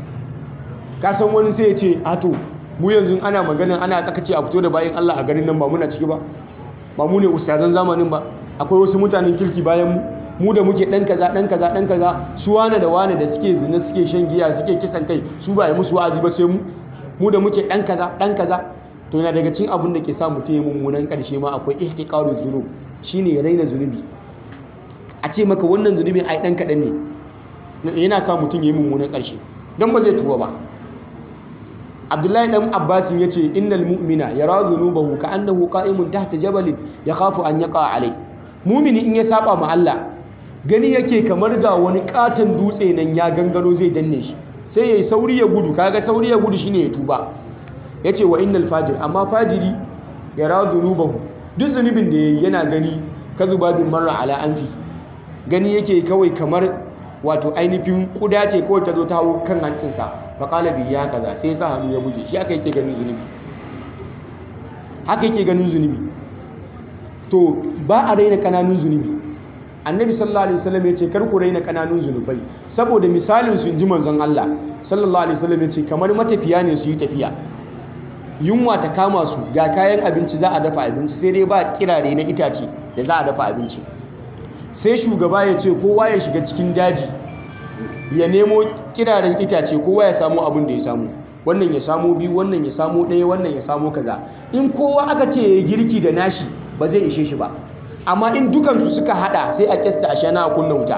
ka san wani sai ya ce ato mu yanzu ana magana ana tsakace a fito da bayan Allah a garin nan ba muna ciki ba ba mu ne ustazan zamanin ba akwai wasu mutanen kirki bayan mu mu da muke dan kaza dan kaza dan kaza su wane da wane da suke zina suke shan giya suke kisan kai su ba yi musu wa'azi ba sai mu mu da muke dan kaza dan kaza to yana daga cikin abin da ke sa mutum ya mummunan karshe ma akwai ihtiqaru zunub shine raina zunubi a ce maka wannan zunubin ai dan kadan ne yana sa mutum ya yi mummunan karshe dan ba zai tuba ba abdullahi dan abbasin ya ce innal mu'mina yara zunubahu ka annahu qa'imun tahta jabalin yakhafu an yaqa alai mumini in ya saba ma Allah gani yake kamar ga wani katon dutse nan ya gangaro zai danne shi sai yayi sauri ya gudu kaga sauri ya gudu shine ya tuba yace wa innal fajir amma fajiri yara zunubahu duk zunubin da yayi yana gani kazubabin marra ala anfi gani yake kawai kamar wato ainihin kuda ce kawai ta zo ta hau kan hancinsa faƙala bi ya kaza sai sa hannu ya buge shi haka yake ganin zunubi haka yake ganin zunubi to ba a raina kananun zunubi annabi sallallahu alaihi wasallam ya ce kar ku raina kananun zunubai saboda misalin su ji manzon Allah sallallahu alaihi wasallam ya ce kamar matafiya ne su yi tafiya yunwa ta kama su ga kayan abinci za a dafa abinci sai dai ba kirare na itace da za a dafa abinci sai shugaba ya ce kowa ya shiga cikin daji ya nemo kiraren itace kowa ya samu abin da ya samu wannan ya samu biyu wannan ya samu ɗaya wannan ya samu kaza in kowa aka ce ya girki da nashi ba zai ishe shi ba amma in dukansu suka hada sai a kyasta a shana a kunna wuta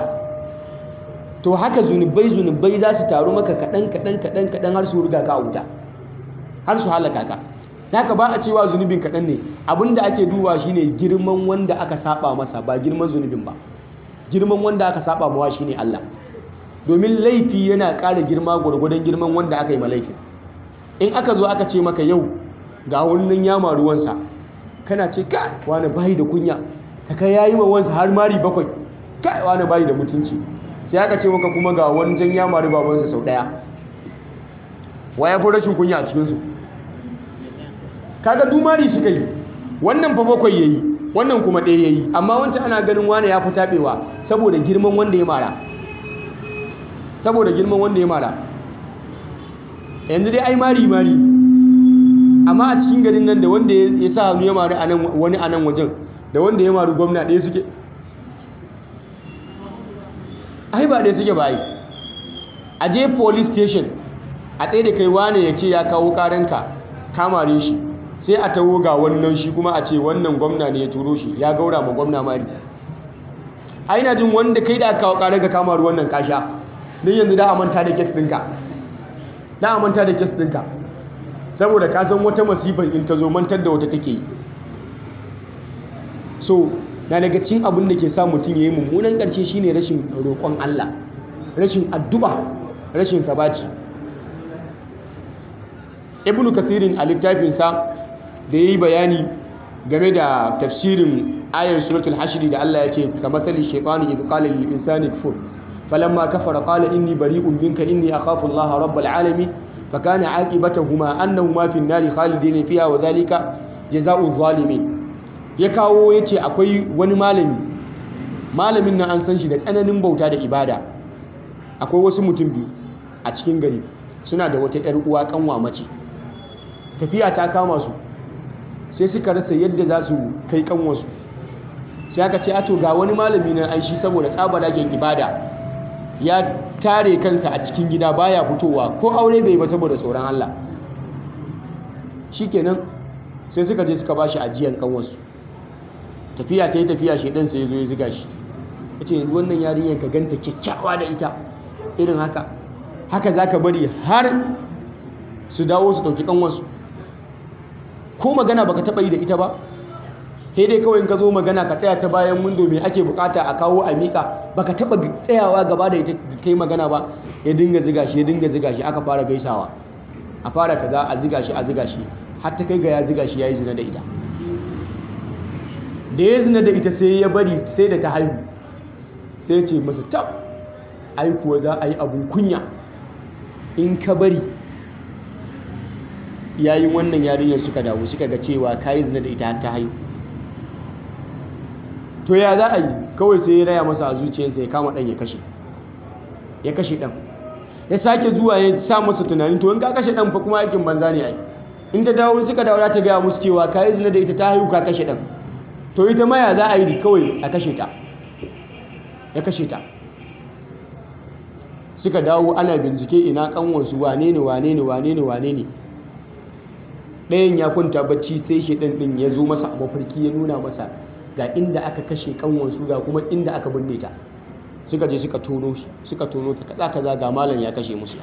to haka zunubai zunubai za su taru maka kaɗan kaɗan kaɗan kaɗan har su riga ka a wuta har su halaka ka haka ba a cewa zunubin kaɗan ne abinda ake duba shine girman wanda aka saba masa ba girman zunubin ba girman wanda aka saba mawa shine Allah domin laifi yana ƙara girma gwargwadon girman wanda aka yi malaifin in aka zo aka ce maka yau ga wannan yama ruwansa kana ce kai wani bayi da kunya ta kai yayi ma wansa har mari bakwai kai wani bayi da mutunci sai aka ce maka kuma ga wani jan yama riba wansa sau daya wa ya fi rashin kunya a cikinsu kaga dumari suka yi wannan fa bakwai yayi wannan kuma ɗaya yayi amma wancan ana ganin wani ya fi taɓewa saboda girman wanda ya mara saboda girman wanda ya mara yanzu dai ai mari mari amma a cikin garin nan da wanda ya sa hannu ya mari wani a nan wajen da wanda ya mari gwamna ɗaya suke ai ba ɗaya suke ba ai a je police station a tsaye da kai wane ya ce ya kawo karanka kamare shi sai a taho ga wannan shi kuma a ce wannan gwamna ne ya turo shi ya gaura ma gwamna mari a ina jin wanda kai da aka kawo karanka kamaru wannan kasha don yanzu da a manta da kes ɗinka da a manta da kes ɗinka saboda ka san wata masifan in ta zo mantar da wata take yi so na daga cikin abin da ke sa mutum ya yi mummunan ƙarshe shine rashin roƙon Allah rashin addu'a rashin sabaci ibnu kasirin a littafinsa da ya yi bayani game da tafsirin ayar suratul hashiri da Allah ya ce ka matsali shaitani idh qala lil insani kfur falamma kafara qala inni bari'un minka inni akhafu Allah rabbal alamin fa kana aqibatuhuma annahuma fi an-nari khalidina fiha wa dhalika jazaa'u zalimin ya kawo yace akwai wani malami malamin nan an san shi da tsananin bauta da ibada akwai wasu mutum biyu a cikin gari suna da wata 'yar uwa kanwa mace tafiya ta kama su sai suka rasa yadda za su kai kanwarsu sai aka ce ato ga wani malami na aishi saboda tsabaragen ibada ya tare kansa a cikin gida baya fitowa ko aure bai ba saboda tsoron Allah shikenan sai suka je suka bashi ajiyan kanwarsu tafiya ta yi tafiya shedan sai ya zo ya ziga shi ya ce yanzu wannan yarinyar ka ganta kyakkyawa da ita irin haka haka za ka bari har su dawo su ɗauki kanwarsu ko magana baka taba yi da ita ba sai dai kawai ka zo magana ka tsaya ta bayan windo me ake bukata a kawo a mika baka taba tsayawa gaba da ita kai magana ba ya dinga ziga shi ya dinga ziga shi aka fara gaisawa a fara kaza a ziga shi a ziga shi har ta kai ga ya ziga shi yayi zina da ita da ya zina da ita sai ya bari sai da ta haihu sai ya ce masa tab ai kuwa za a yi abun kunya in ka bari yayin wannan yarinyar suka dawo suka ga cewa kayi zina da ita ta haihu to ya za a yi kawai sai ya raya masa a zuciyarsa ya kama ɗan ya kashe ya kashe ɗan ya sake zuwa ya sa masa tunanin to in ka kashe ɗan fa kuma aikin banza ne ai in ta dawo suka dawo ta gaya musu cewa kayi zina da ita ta haihu ka kashe ɗan to ita ma ya za a yi kawai a kashe ta ya kashe ta suka dawo ana bincike ina kanwansu wane ne wane ne wane ne wane ne ɗayan ya kwanta bacci sai shaidan ɗin ya zo masa a mafarki ya nuna masa ga inda aka kashe kanwansu ga kuma inda aka binne ta suka je suka tono shi suka tono ta kaza kaza ga malam ya kashe musu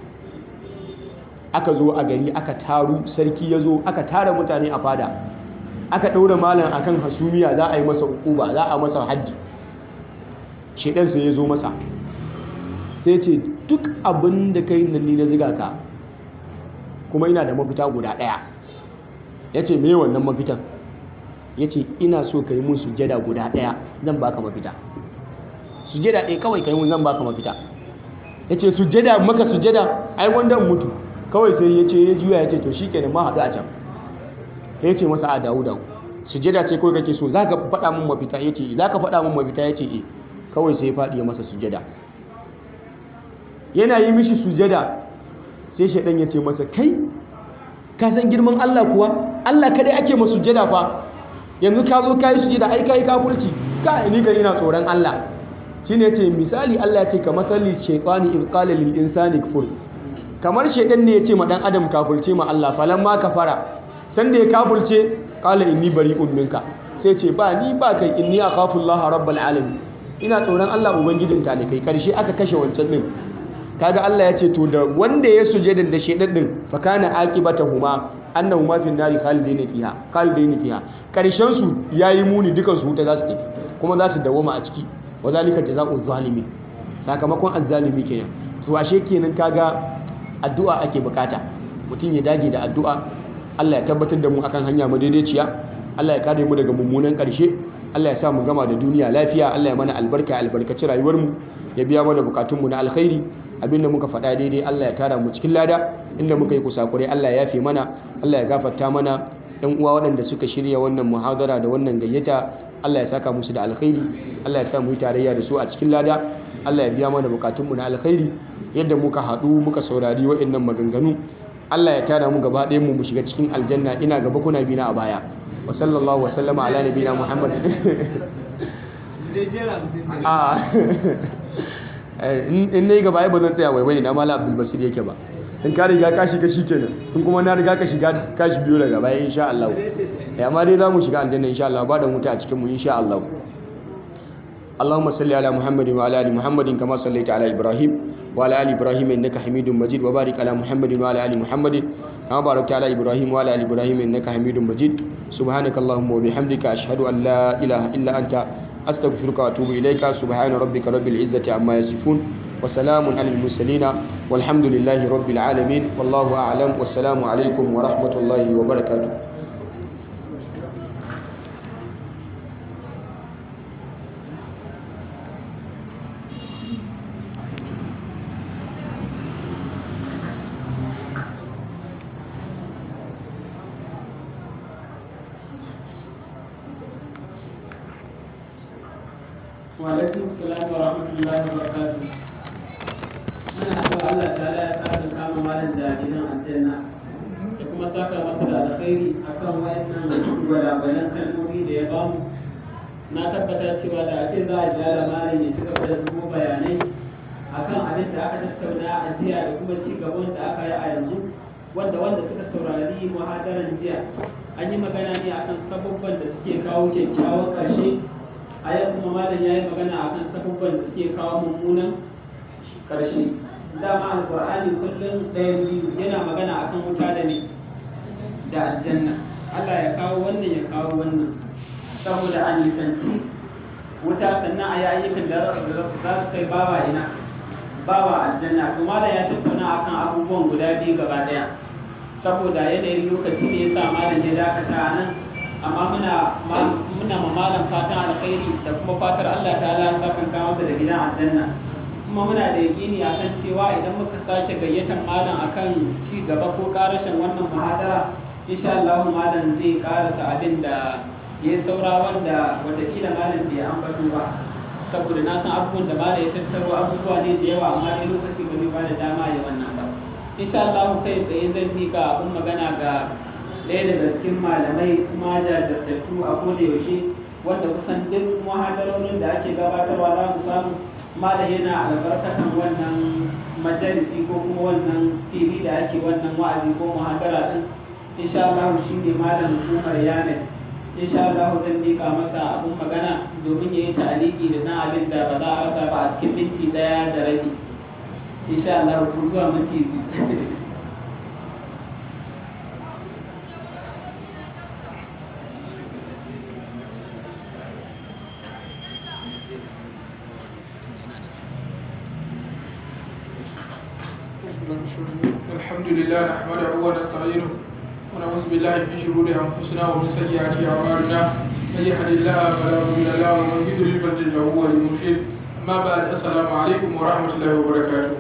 aka zo a gari aka taru sarki ya zo aka tara mutane a fada aka ɗaura malam akan hasumiya za a yi masa hukuba za a masa haddi shaidan sai ya zo masa sai ce duk abin da kai nan ni na ziga ka kuma ina da mafita guda ɗaya ya ce me wannan mafitan ya ce ina so ka yi mun sujada guda ɗaya zan baka mafita sujada ɗaya kawai ka yi mun zan baka mafita ya ce sujada maka sujada ai wanda mutu kawai sai ya ce ya juya ya ce to shi kenan ma haɗu a can ya ce masa a dawo dawo sujada ce kawai kake so za ka faɗa mun mafita ya ce za ka faɗa mun mafita ya ce e kawai sai ya faɗi ya masa sujada yana yi mishi sujada sai shaidan ya ce masa kai ka san girman Allah kuwa Allah kadai ake masu sujada fa yanzu ka zo ka yi sujada ai ka yi kafurci ka ni gari na tsoron Allah shi ne ce misali Allah ya ce ka matsali shaitani in qala lil insani kfur kamar shaidan ne ya ce ma dan adam kafurce ma Allah falamma kafara sanda ya kafurce qala inni bari'un minka sai ce ba ni ba kai inni akhafu Allah rabbal alamin ina tsoron Allah ubangijin talikai karshe aka kashe wancan din kaga Allah ya ce to da wanda ya sujada da shedan din fa kana aqibatahuma annahuma fi nari khalidin fiha khalidin fiha karshen su yayi muni dukan su wuta za su tafi kuma za su dawoma a ciki wa zalika jazaa'u zalimi sakamakon azzalimi kenan to ashe kenan kaga addu'a ake bukata mutum ya dage da addu'a Allah ya tabbatar da mu akan hanya madaidaiciya Allah ya kare mu daga mummunan karshe Allah ya sa mu gama da duniya lafiya Allah ya mana albarka albarkaci rayuwar mu ya biya mana bukatunmu na alkhairi abinda muka faɗa daidai Allah ya tara mu cikin lada inda muka yi kusakure Allah ya yafe mana Allah ya gafarta mana yan uwa waɗanda suka shirya wannan muhadara da wannan gayyata Allah ya saka musu da alkhairi Allah ya sa mu yi tarayya da su a cikin lada Allah ya biya mana bukatunmu na alkhairi yadda muka haɗu muka saurari waɗannan maganganu Allah ya tara mu gaba ɗayan mu mu shiga cikin aljanna ina gaba kuna bina a baya wa sallallahu wa sallama ala nabiyina muhammad in na yi gaba ai ba zan tsaya waiwai na mala abdul basir yake ba in ka riga ka shiga shikenan in kuma na riga ka shiga ka shi biyo daga baya insha Allah eh amma dai za mu shiga aljanna insha Allah ba da wuta a cikin mu insha Allah اللهم صل على محمد وعلى ال محمد كما صليت على ابراهيم وعلى ال ابراهيم انك حميد مجيد وبارك على محمد وعلى ال محمد كما باركت على ابراهيم وعلى ال ابراهيم انك حميد مجيد سبحانك اللهم وبحمدك اشهد ان لا اله الا انت استغفرك واتوب اليك سبحان ربك رب العزه عما يصفون وسلام على المرسلين والحمد لله رب العالمين والله اعلم والسلام عليكم ورحمه الله وبركاته Wa'alaikun salam wa rahmatullahi wa barakatuh. Muna so Allah ta'ala ya saka kama malam da gidan aljanna da kuma saka masa da alkhairi akan wayannan gwalagwalan kalmomi da ya bamu. Na tabbata cewa da ake za a gyara malam ya ci gaba da zubo bayanai akan abin da aka tattauna a jiya da kuma ci gaban da aka yi a yanzu wanda wanda suka saurari muhadaran jiya an yi magana ne akan sabubban da suke kawo kyakkyawan ƙarshe a yau kuma malam ya yi magana a kan sabubban da suke kawo mummunan ƙarshe dama alƙur'ani kullum ɗayan biyu yana magana akan wuta da ne da aljanna Allah ya kawo wannan ya kawo wannan saboda a nisanci wuta sannan a yi ayyukan da za su kai bawa ina bawa aljanna to malam ya tattauna akan abubuwan guda biyu gaba ɗaya saboda yanayin lokaci ne ya sa malam ya dakata a nan amma muna muna ma malam fatan alkhairi da kuma fatar Allah ta'ala ya saka ka masa da gidan aljanna kuma muna da yakini akan cewa idan muka sake gayyatar malam akan ci gaba ko karashin wannan muhadara insha Allah malam zai karasa abin da ya saura wanda watakila malam bai ambato ba saboda na san abubuwan da malam ya tattaro abubuwa ne da yawa amma dai lokaci ba zai ba da dama ya wannan ba insha Allah kai tsaye zan mika abun magana ga ɗaya daga cikin malamai kuma jajirtattu a koda yaushe wanda kusan duk muhadarorin da ake gabatarwa za mu samu malam yana albarkatan wannan majalisi ko kuma wannan fili da ake wannan wa'azi ko muhadara din insha Allah shi ne malam Umar Yamin insha Allah zan mika masa abun magana domin ya yi ta'aliki da na abin da ba za a rasa ba a cikin minti ɗaya da rabi insha Allah ko zuwa minti الحمد لله نحمده ونستعينه ونعوذ بالله من شرور انفسنا ومن سيئات اعمالنا من يهد الله فلا مضل له ومن يضلل فلن له ولي مرشد اما بعد السلام عليكم ورحمه الله وبركاته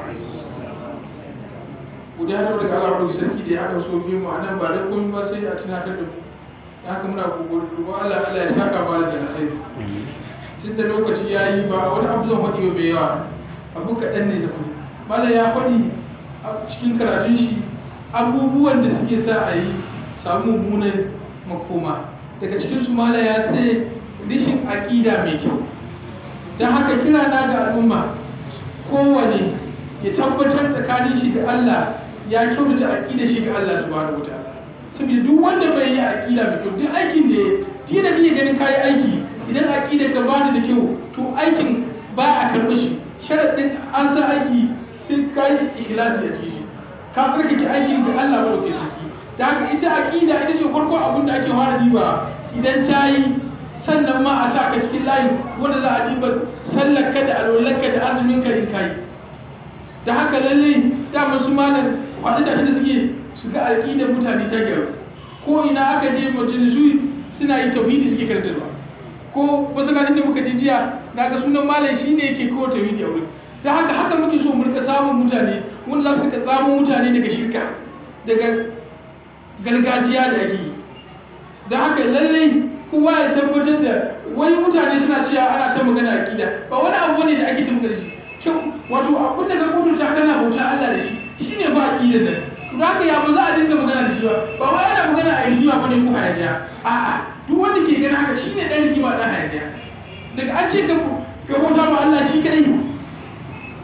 godiya da daga Allah rubuta sarki da ya haɗa so biyu mu anan ba da komai ba sai a tunatar da mu da haka muna godiya Allah Allah ya saka ba da alkhairi tun da lokaci ya yi ba wani abu zan faɗi mai yawa abu kaɗan ne da kuma malam ya faɗi a cikin karatun shi abubuwan da suke sa a yi samu mummunan makoma daga cikin su malam ya ce rishin aƙida mai kyau don haka kira na ga al'umma kowane ya tabbatar tsakanin shi da Allah ya kyautata aƙida shi ga Allah subhanahu wataala saboda duk wanda bai yi aƙida mai kyau duk aikin da ya yi da kake ganin kayi aiki idan aƙida ka ba da kyau to aikin ba a karɓi shi sharaɗin an sa aiki sai ka yi ikhlasi a cikin shi ka tsarkake aikin ga Allah ba da sarki da haka ita aqida ita ce farko abin da ake fara diba idan ta yi sannan ma a sa ka cikin layin wanda za a diba sallarka da alwalarka da azumin ka in kai da haka lalle da masu malam faɗi da shi suke su ga aqidar mutane ta gyaru ko ina aka je majalisu suna yi tauhidi suke karantarwa ko masallacin da muka je jiya naga sunan malam shine yake ko tauhidi a wurin da haka haka muke so mu rika samun mutane wanda za su rika samun mutane daga shirka daga gargajiya da ake yi da haka lallai kowa ya tabbatar da wani mutane suna cewa ana ta magana akida ba wani abu ne da ake ta magana shi kyau wato abin da ka kudurta kana bauta Allah da shi shine ba akidar nan to haka ya ba za a dinga magana da shi ba ba wai ana magana a rigima bane ko hayaniya a'a duk wanda ke gani haka shine dan rigima dan hayaniya daga an ce ka ka bauta ma Allah shi kadai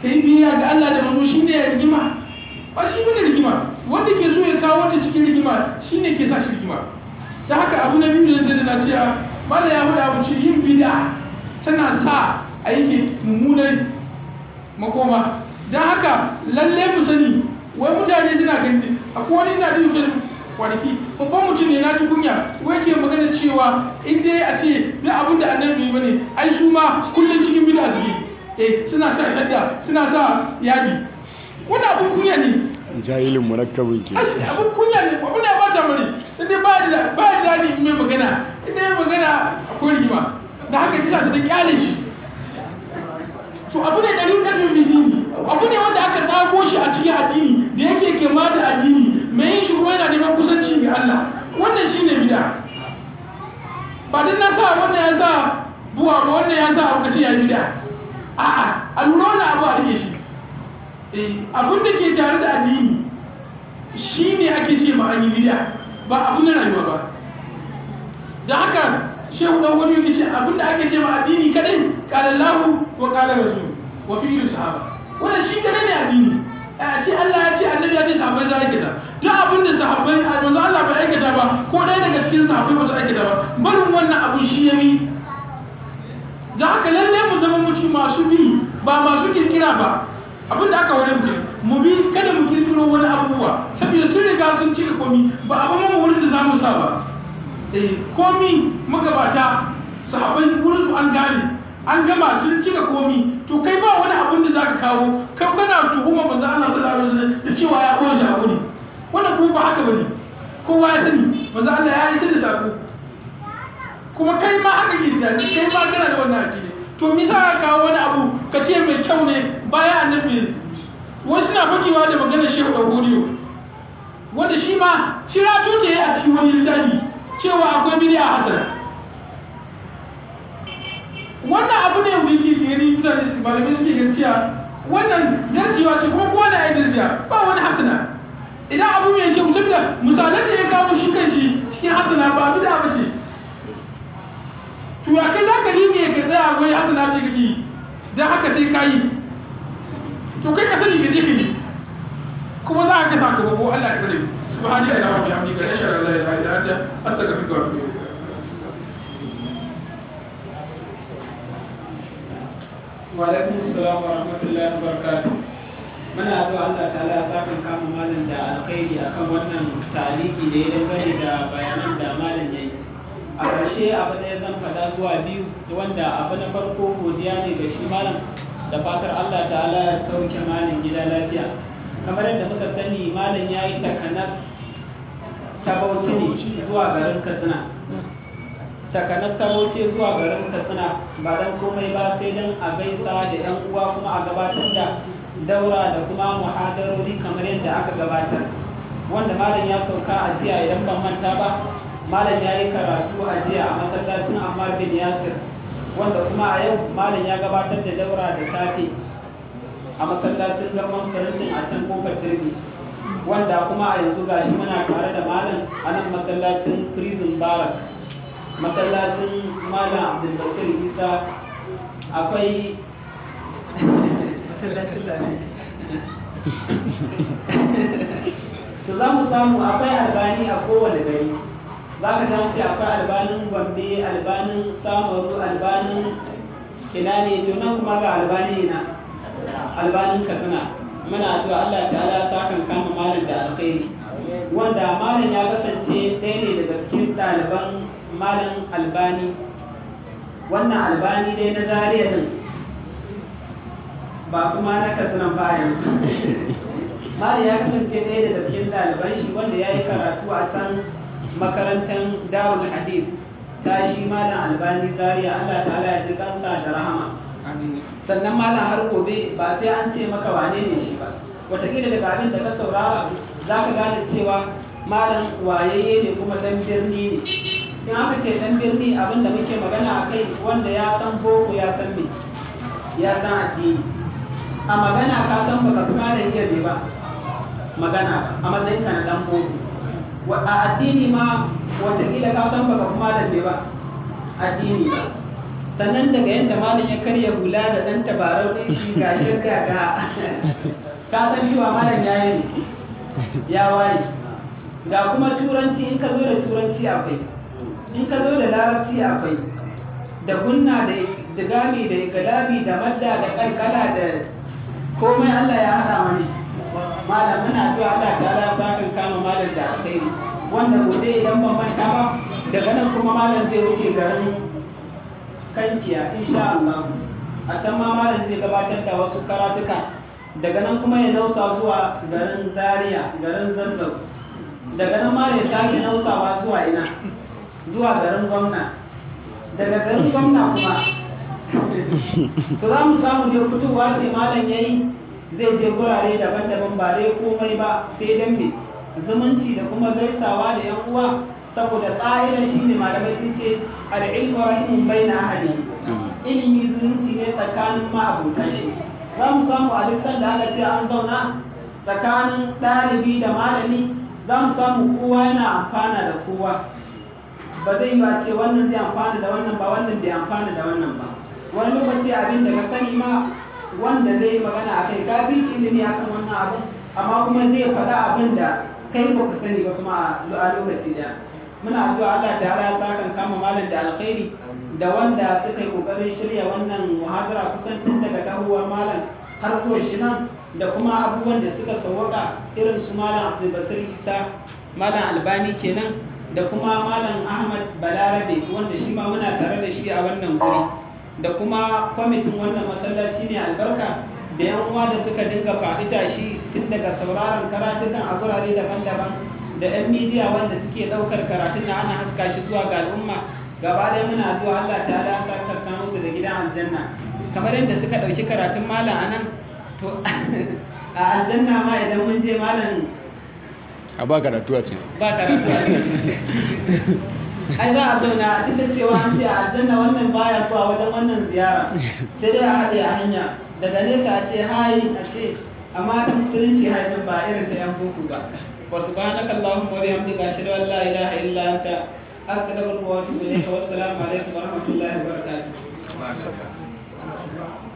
kai biyayya ga Allah da manzo shine ya rigima ba shi bane rigima wanda ke so ya kawo wanda cikin rigima shine ke sa shi rigima da haka abu na biyu da zai na cewa mala ya faɗa abu ce yin bid'a tana sa a yi mummunan makoma don haka lalle mu sani wai mutane suna gani akwai wani na jin facebook kwanaki babban mutum ne na ji kunya wai ke magana cewa in dai a ce duk abin da annabi bane ai su ma kullum cikin bid'a suke eh suna sa shadda suna sa yadi wani abin kunya ne jahilin murakkabin ke abin kunya ne abin da ya bata mani sai dai ba da ba da dadi in mai magana in dai magana akwai rigima da haka kisa ta kyale shi to abu ne ɗari ɗari bidini abu ne wanda aka tsago shi a cikin addini da yake kema da addini mai yin shi kuma yana neman kusanci ga Allah wannan shine bid'a ba dan na sa wannan ya sa buwa ba wannan ya sa abu kace ya bid'a a'a a lura wannan abu a rike shi eh abin da ke tare da addini shine ake ce ma an yi bid'a ba abu na rayuwa ba da haka shehu dan wani yake ce abin da ake ce ma addini kadai qala Allahu wa qala rasul wa fi'lu sahaba wannan shi kadai ne addini a ce Allah ya ce annabi ya ce sahabbai za aikata duk abin da sahabbai a manzo Allah bai aikata ba ko ɗaya daga cikin sahabbai ba su aikata ba barin wannan abun shi ya yi da haka lalle mu zama mutum masu bi ba masu kirkira ba abin da aka wani mu mu bi kada mu kirkiro wani abubuwa saboda sun riga sun cika komi ba a ba mu wurin da za mu sa ba eh komi magabata sahabbai wurin su an gane an gama sun cika komi to kai ba wani abin da zaka kawo kai kana tuhuma manzo Allah sallallahu alaihi wasallam da cewa ya koyi shi hakuri wannan kuma ba haka bane kowa ya sani manzo Allah ya yi da sako kuma kai ma haka ke da kai ma kana da wannan akidi to me za ka kawo wani abu ka ce mai kyau ne bayan annabi wasu na fakewa da maganar shehu da godiyo wanda shi ma cirato da ya a cikin wani littafi cewa akwai bid'a hasana wannan abu ne wanda yake gani mutane su malamai suke ganin cewa wannan darjewa ce kuma kowa na yi darjiya ba wani hasana idan abu mai kyau saboda misalan da ya kawo shi kan shi cikin hasana ba bid'a ba ce to ya kai za ka rime ka tsaya wai hasana ce kake yi don haka sai ka yi to kai ka sani ka je ka yi kuma za ka sa ka babo Allah ya tsare subhanallahi wa bihamdihi ashhadu an la ilaha illa anta astaghfiruka wa atubu ilayk Walaikun salam wa rahmatullahi wa barakatuh. Muna addu'a Allah ta'ala ya saka kama malam da alkhairi akan wannan taliki da ya dangane da bayanan da malam yayi. A ƙarshe abu da ya zan faɗa zuwa biyu wanda abu na farko godiya ne ga shi malam da fatar Allah ta'ala ya sauke malam gida lafiya. Kamar yadda muka sani malam ya yi takanar ta bauchi ne zuwa garin Katsina. takanar wuce zuwa garin katsina ba don komai ba sai don a gaisa da yan uwa kuma a gabatar da daura da kuma muhadarori kamar yadda aka gabatar wanda malam ya sauka a jiya idan ban manta ba malam ya yi karatu a jiya a masallacin ammar bin yasir wanda kuma a yau malam ya gabatar da daura da safe a masallacin garman farantin a can kofar turbi wanda kuma a yanzu gashi muna tare da malam a nan masallacin prison barak masallacin malam abdulbasir isa akwai to za mu samu akwai albani a kowane gari za ka ta ce akwai albanin gombe albanin samaru albanin ina ne to nan kuma ga albani na albanin katsina muna addu'a Allah ta'ala ta kan kama malam da alkhairi wanda malam ya kasance ɗaya ne daga cikin ɗaliban malam albani wannan albani dai na zariya din ba kuma na katsinan ba yanzu malam ya kasance ɗaya daga cikin ɗaliban shi wanda ya yi karatu a can makarantar darul hadith ta shi malam albani zariya allah ta'ala ya ji kansa da rahama sannan malam har gobe ba sai an ce maka wane ne shi ba wataƙila daga abin da ka saurara za ka gane cewa malam wayayye ne kuma dan birni ne in aka ce dan birni abin da muke magana a kai wanda ya san boko ya san me ya san addini a magana ka san baka kuma da iya ne ba magana a matsayin ka na dan boko a addini ma watakila ka san baka kuma da me ba addini ba sannan daga yadda malam ya karya hula da ɗan tabarau ɗin shi ga shirka ga ka san cewa malam ya yi ya waye ga kuma turanci in ka zo da turanci akwai in ka zo da larabci akwai da gunna da digami da galabi da madda da kalkala da komai Allah ya haɗa mani malam muna zuwa Allah ta ala sakan kama malam da alkhairi wanda gobe idan ban manta ba daga nan kuma malam zai wuce garin kankiya insha Allah a can ma malam zai gabatar da wasu karatuka daga nan kuma ya nausa zuwa garin Zaria garin Zazzau daga nan ma ya sake nausawa zuwa ina zuwa garin gwamna daga garin gwamna kuma to za mu samu je fitowa sai malam yayi zai je gurare daban-daban ba dai komai ba sai dan me zumunci da kuma gaisawa da yan uwa saboda ƙa'ida shi ne malamai sun ce al'ilmu rahimun bai na ahali ilimi zumunci ne tsakanin ma'abutan shi za mu samu a duk sanda aka ce an zauna tsakanin ɗalibi da malami za mu samu kowa yana amfana da kowa ba zai yi ba ce wannan zai amfana da wannan ba wannan bai amfana da wannan ba wani lokaci abin da ka sani ma wanda zai yi magana a kai ka fi ilimi akan wannan abin amma kuma zai faɗa abin da kai ba ka sani ba kuma a lokaci daya muna addu'a Allah ta ala ta kan kama malam da alkhairi da wanda suka yi kokarin shirya wannan muhadara kusan tun daga dahuwar malam har zuwa shi nan da kuma abubuwan da suka sauwaka irin su malam Abdulbasir Isa malam Albani kenan da kuma malam Ahmad Balarabe wanda shi ma muna tare da shi a wannan guri da kuma kwamitin wannan masallaci ne albarka da yan uwa da suka dinga faɗi tashi tun daga sauraron karatukan a gurare daban-daban da yan midiya wanda suke ɗaukar karatun da ana haska shi zuwa ga al'umma gaba ɗaya muna zuwa Allah ta ala sarkarta musu da gidan aljanna kamar yadda suka ɗauki karatun malam a nan to a aljanna ma idan mun je malam a ba karatu a ce ba karatu a ai za a zauna duk da cewa an ce a aljanna wannan baya zuwa wajen wannan ziyara sai dai a haɗe a hanya daga nesa a ce hayi a ce amma ta musulunci haifin ba irin ta yan boko ba wa subhanaka allahumma wa bihamdika ashhadu an la ilaha illa anta astaghfiruka wa atubu ilayka wa assalamu alaikum wa rahmatullahi wa barakatuh